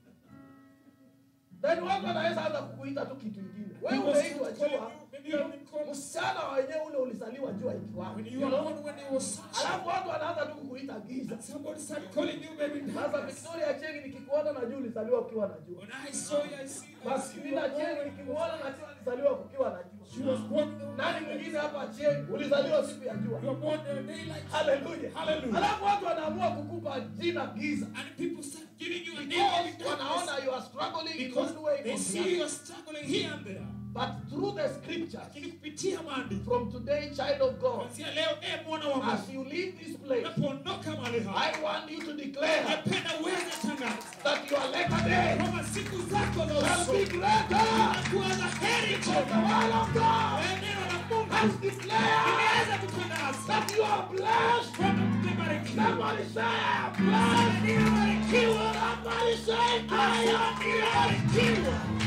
Then watu wanaweza anza kukuita tu kitu ingine. Wewe People unaitwa start calling jua. you, maybe you have been called- Msichana wenyewe ule ulizaliwa jua ikiwa. When You you were know? born when it was sunshine, Alafu watu wanaanza tu kukuita giza. somebody started calling you baby Sasa darkness. Victoria Cheng nikikuona na jua ulizaliwa ukiwa na jua. When I saw you, I see, I Basi see mimi you na were Cheng born. nikimuona na jua ulizaliwa kukiwa na She jua. was born in the Nani mwingine hapa Cheng ulizaliwa siku ya You jua. were born in the daylight. Haleluya. Hallelujah. Alafu watu wanaamua kukupa jina giza. And people start giving you a name Because of darkness wanaona you are struggling in because one way they or the see other. you are struggling here and there. But through the scriptures, Lakini kupitia maandiko, from today, child of God, kuanzia leo, e mwana wa as Mungu, you leave this place, unapoondoka mahali hapa, I want you to declare napenda uweze tangaza that your later day kwamba siku zako za shall usoni be greater. zitakuwa za heri For the tena. word of God Neno la Mungu has declared limeweza kutangaza that you are blessed. kwamba tumebarikiwa. Somebody say, I am blessed. Nimebarikiwa. Somebody say, I am blessed.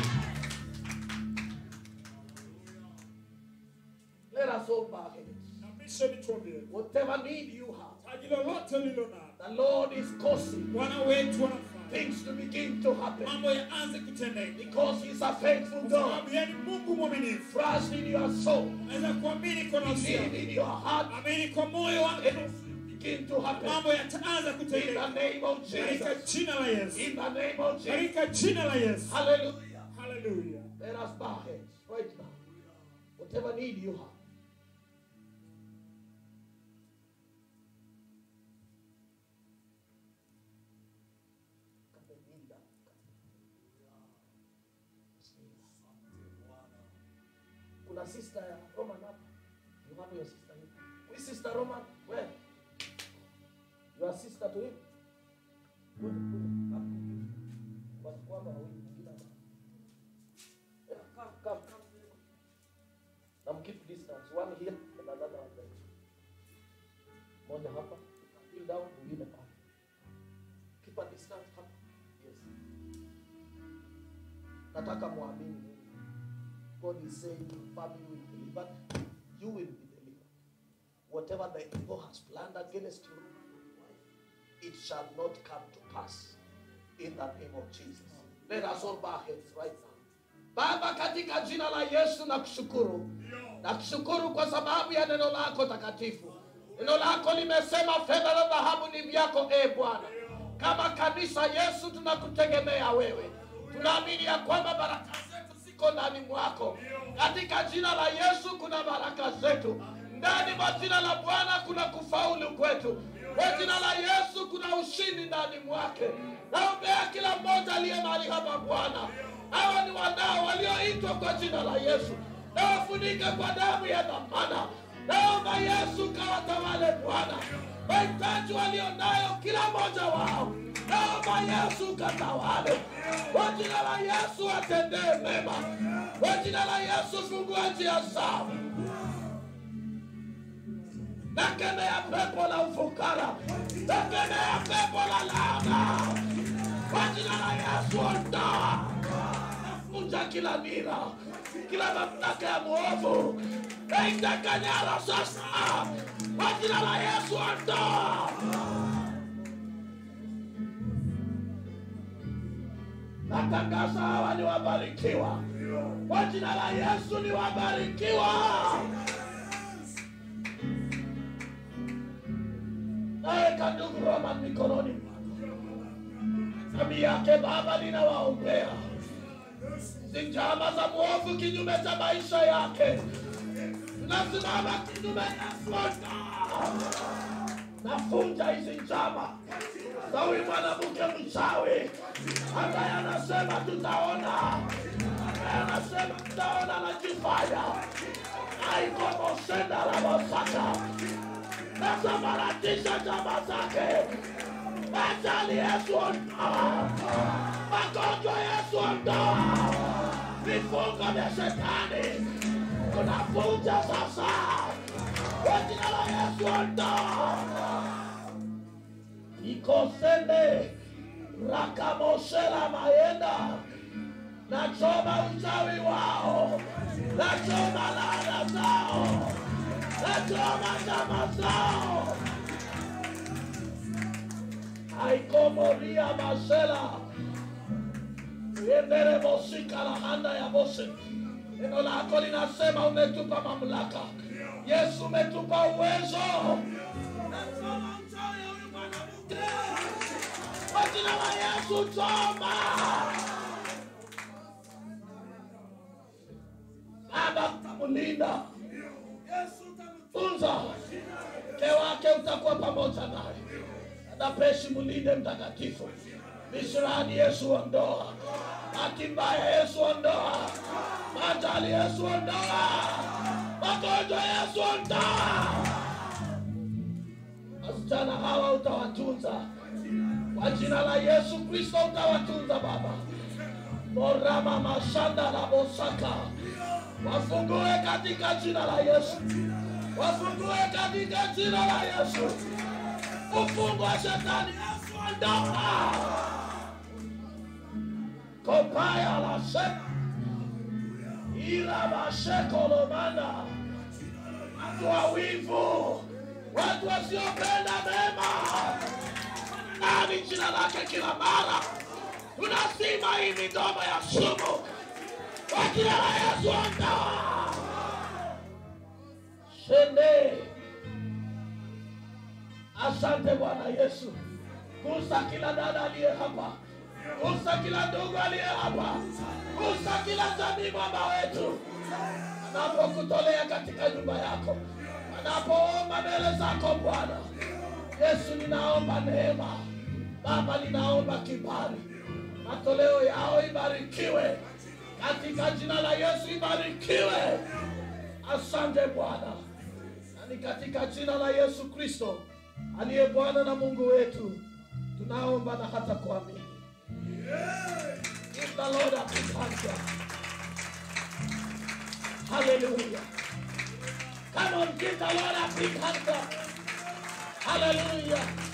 Let us all bow heads. Na mwisho nituambie, Whatever need you have, taji lolote ulilo nalo, the Lord is causing Bwana wetu anafanya things to begin to happen mambo yaanze kutendeka, because He's a faithful kwa God. sababu yeye ni Mungu mwaminifu. Trust in your soul, Unaweza kuamini kwa nafsi believe yako, in your heart, amini kwa moyo wako, and it will begin to happen mambo yataanza in the kutendeka name of katika Jesus. jina la Yesu, In the name of Jesus. katika jina la Yesu. Hallelujah. Haleluya. Let us bow heads right now. Whatever need you have. Kuna sister ya Roman hapa. You have your sister here. Which sister Roman? Where? Your sister to him? Kuja, kuja. Hapa. Watu kwamba wawili mwingine hapa. Yeah, come, come, come. Now keep distance. One here and another one there. Moja hapa. Kneel down, mwingine pale. Keep a distance hapa. Yes. Nataka muamini Mungu. God is saying your family will be delivered. You will be delivered. Whatever the evil has planned against you, it shall not come to pass. In the name of Jesus. Let us all bow heads right now. Baba, katika jina la Yesu nakushukuru. Nakushukuru kwa sababu ya neno lako takatifu. Neno lako limesema fedha na dhahabu ni vyako, e Bwana. Kama kanisa Yesu, tunakutegemea wewe. tunaamini ya kwamba baraka zetu ziko ndani mwako katika jina la yesu kuna baraka zetu ndani mwa jina la bwana kuna kufaulu kwetu kwa jina la yesu kuna ushindi ndani mwake naombea kila mmoja aliye mahali hapa bwana hawa ni wanao walioitwa kwa jina la yesu nawafunika kwa damu ya dhamana naomba yesu kawatawale bwana mahitaji walionayo kila mmoja wao naomba yesu katawale kwa jina la yesu atendee mema kwa jina la yesu fungua njia zao nakemea pepo la ufukara nakemea pepo la laana kwa jina la yesu ondoa nafunja kila nira kila mamlaka ya mwovu naitakanyara sasa kwa jina la yesu ondoa natangaza hawa ni wabarikiwa kwa jina la yesu ni wabarikiwa naweka ndugu roman mikononi mwako dhambi yake baba ninawaombea hizi njama za mwovu kinyume cha maisha yake nasimama kinyume nasota nafunja hizi njama za huyu mwanamke mchawi ambaye anasema tutaona ambaye anasema tutaona najifanya aikomosenda la masaka nasambaratisha njama zake ajali yesu ondoa magonjwa yesu ondoa vifungo vya shetani tunavunja sasa kwa jina la yesu ondoa ikosende rakamosela maenda nachoma uchawi wao nachoma laana zao nachoma njama zao aikomoria masela endere mosika la handa ya bose neno lako linasema umetupa mamlaka yesu umetupa uwezo Nachoma uchawi huyu mwanamke. kwa jina la yesu choma baba utamlinda yesu utamtunza mke wake utakuwa pamoja naye adapeshi mulinde mtakatifu misirani yesu ondoa hati mbaya yesu ondoa majali yesu ondoa magonjwa yesu ondoa wasichana hawa utawatunza kwa jina la yesu kristo utawatunza baba morama mashanda la bosaka wafungue katika jina la yesu wafungue katika jina la yesu ufungu wa shetani yesu ondoka kopaya la sema ila mashekolomana watu wawivu watu wasiopenda mema nani jina lake kila mara tunasima hii midomo ya sumu kwa jina la yesu ondoa shende asante bwana yesu gusa kila dada aliye hapa gusa kila ndugu aliye hapa gusa kila jamii mwamba wetu anapokutolea katika nyumba yako anapoomba mbele zako bwana yesu ninaomba neema baba ninaomba kibali matoleo yao ibarikiwe katika jina la yesu ibarikiwe asante bwana na ni katika jina la yesu kristo aliye bwana na mungu wetu tunaomba na hata kuamini Give the Lord a big hand. Hallelujah. Come on, give the Lord a big hand. Hallelujah.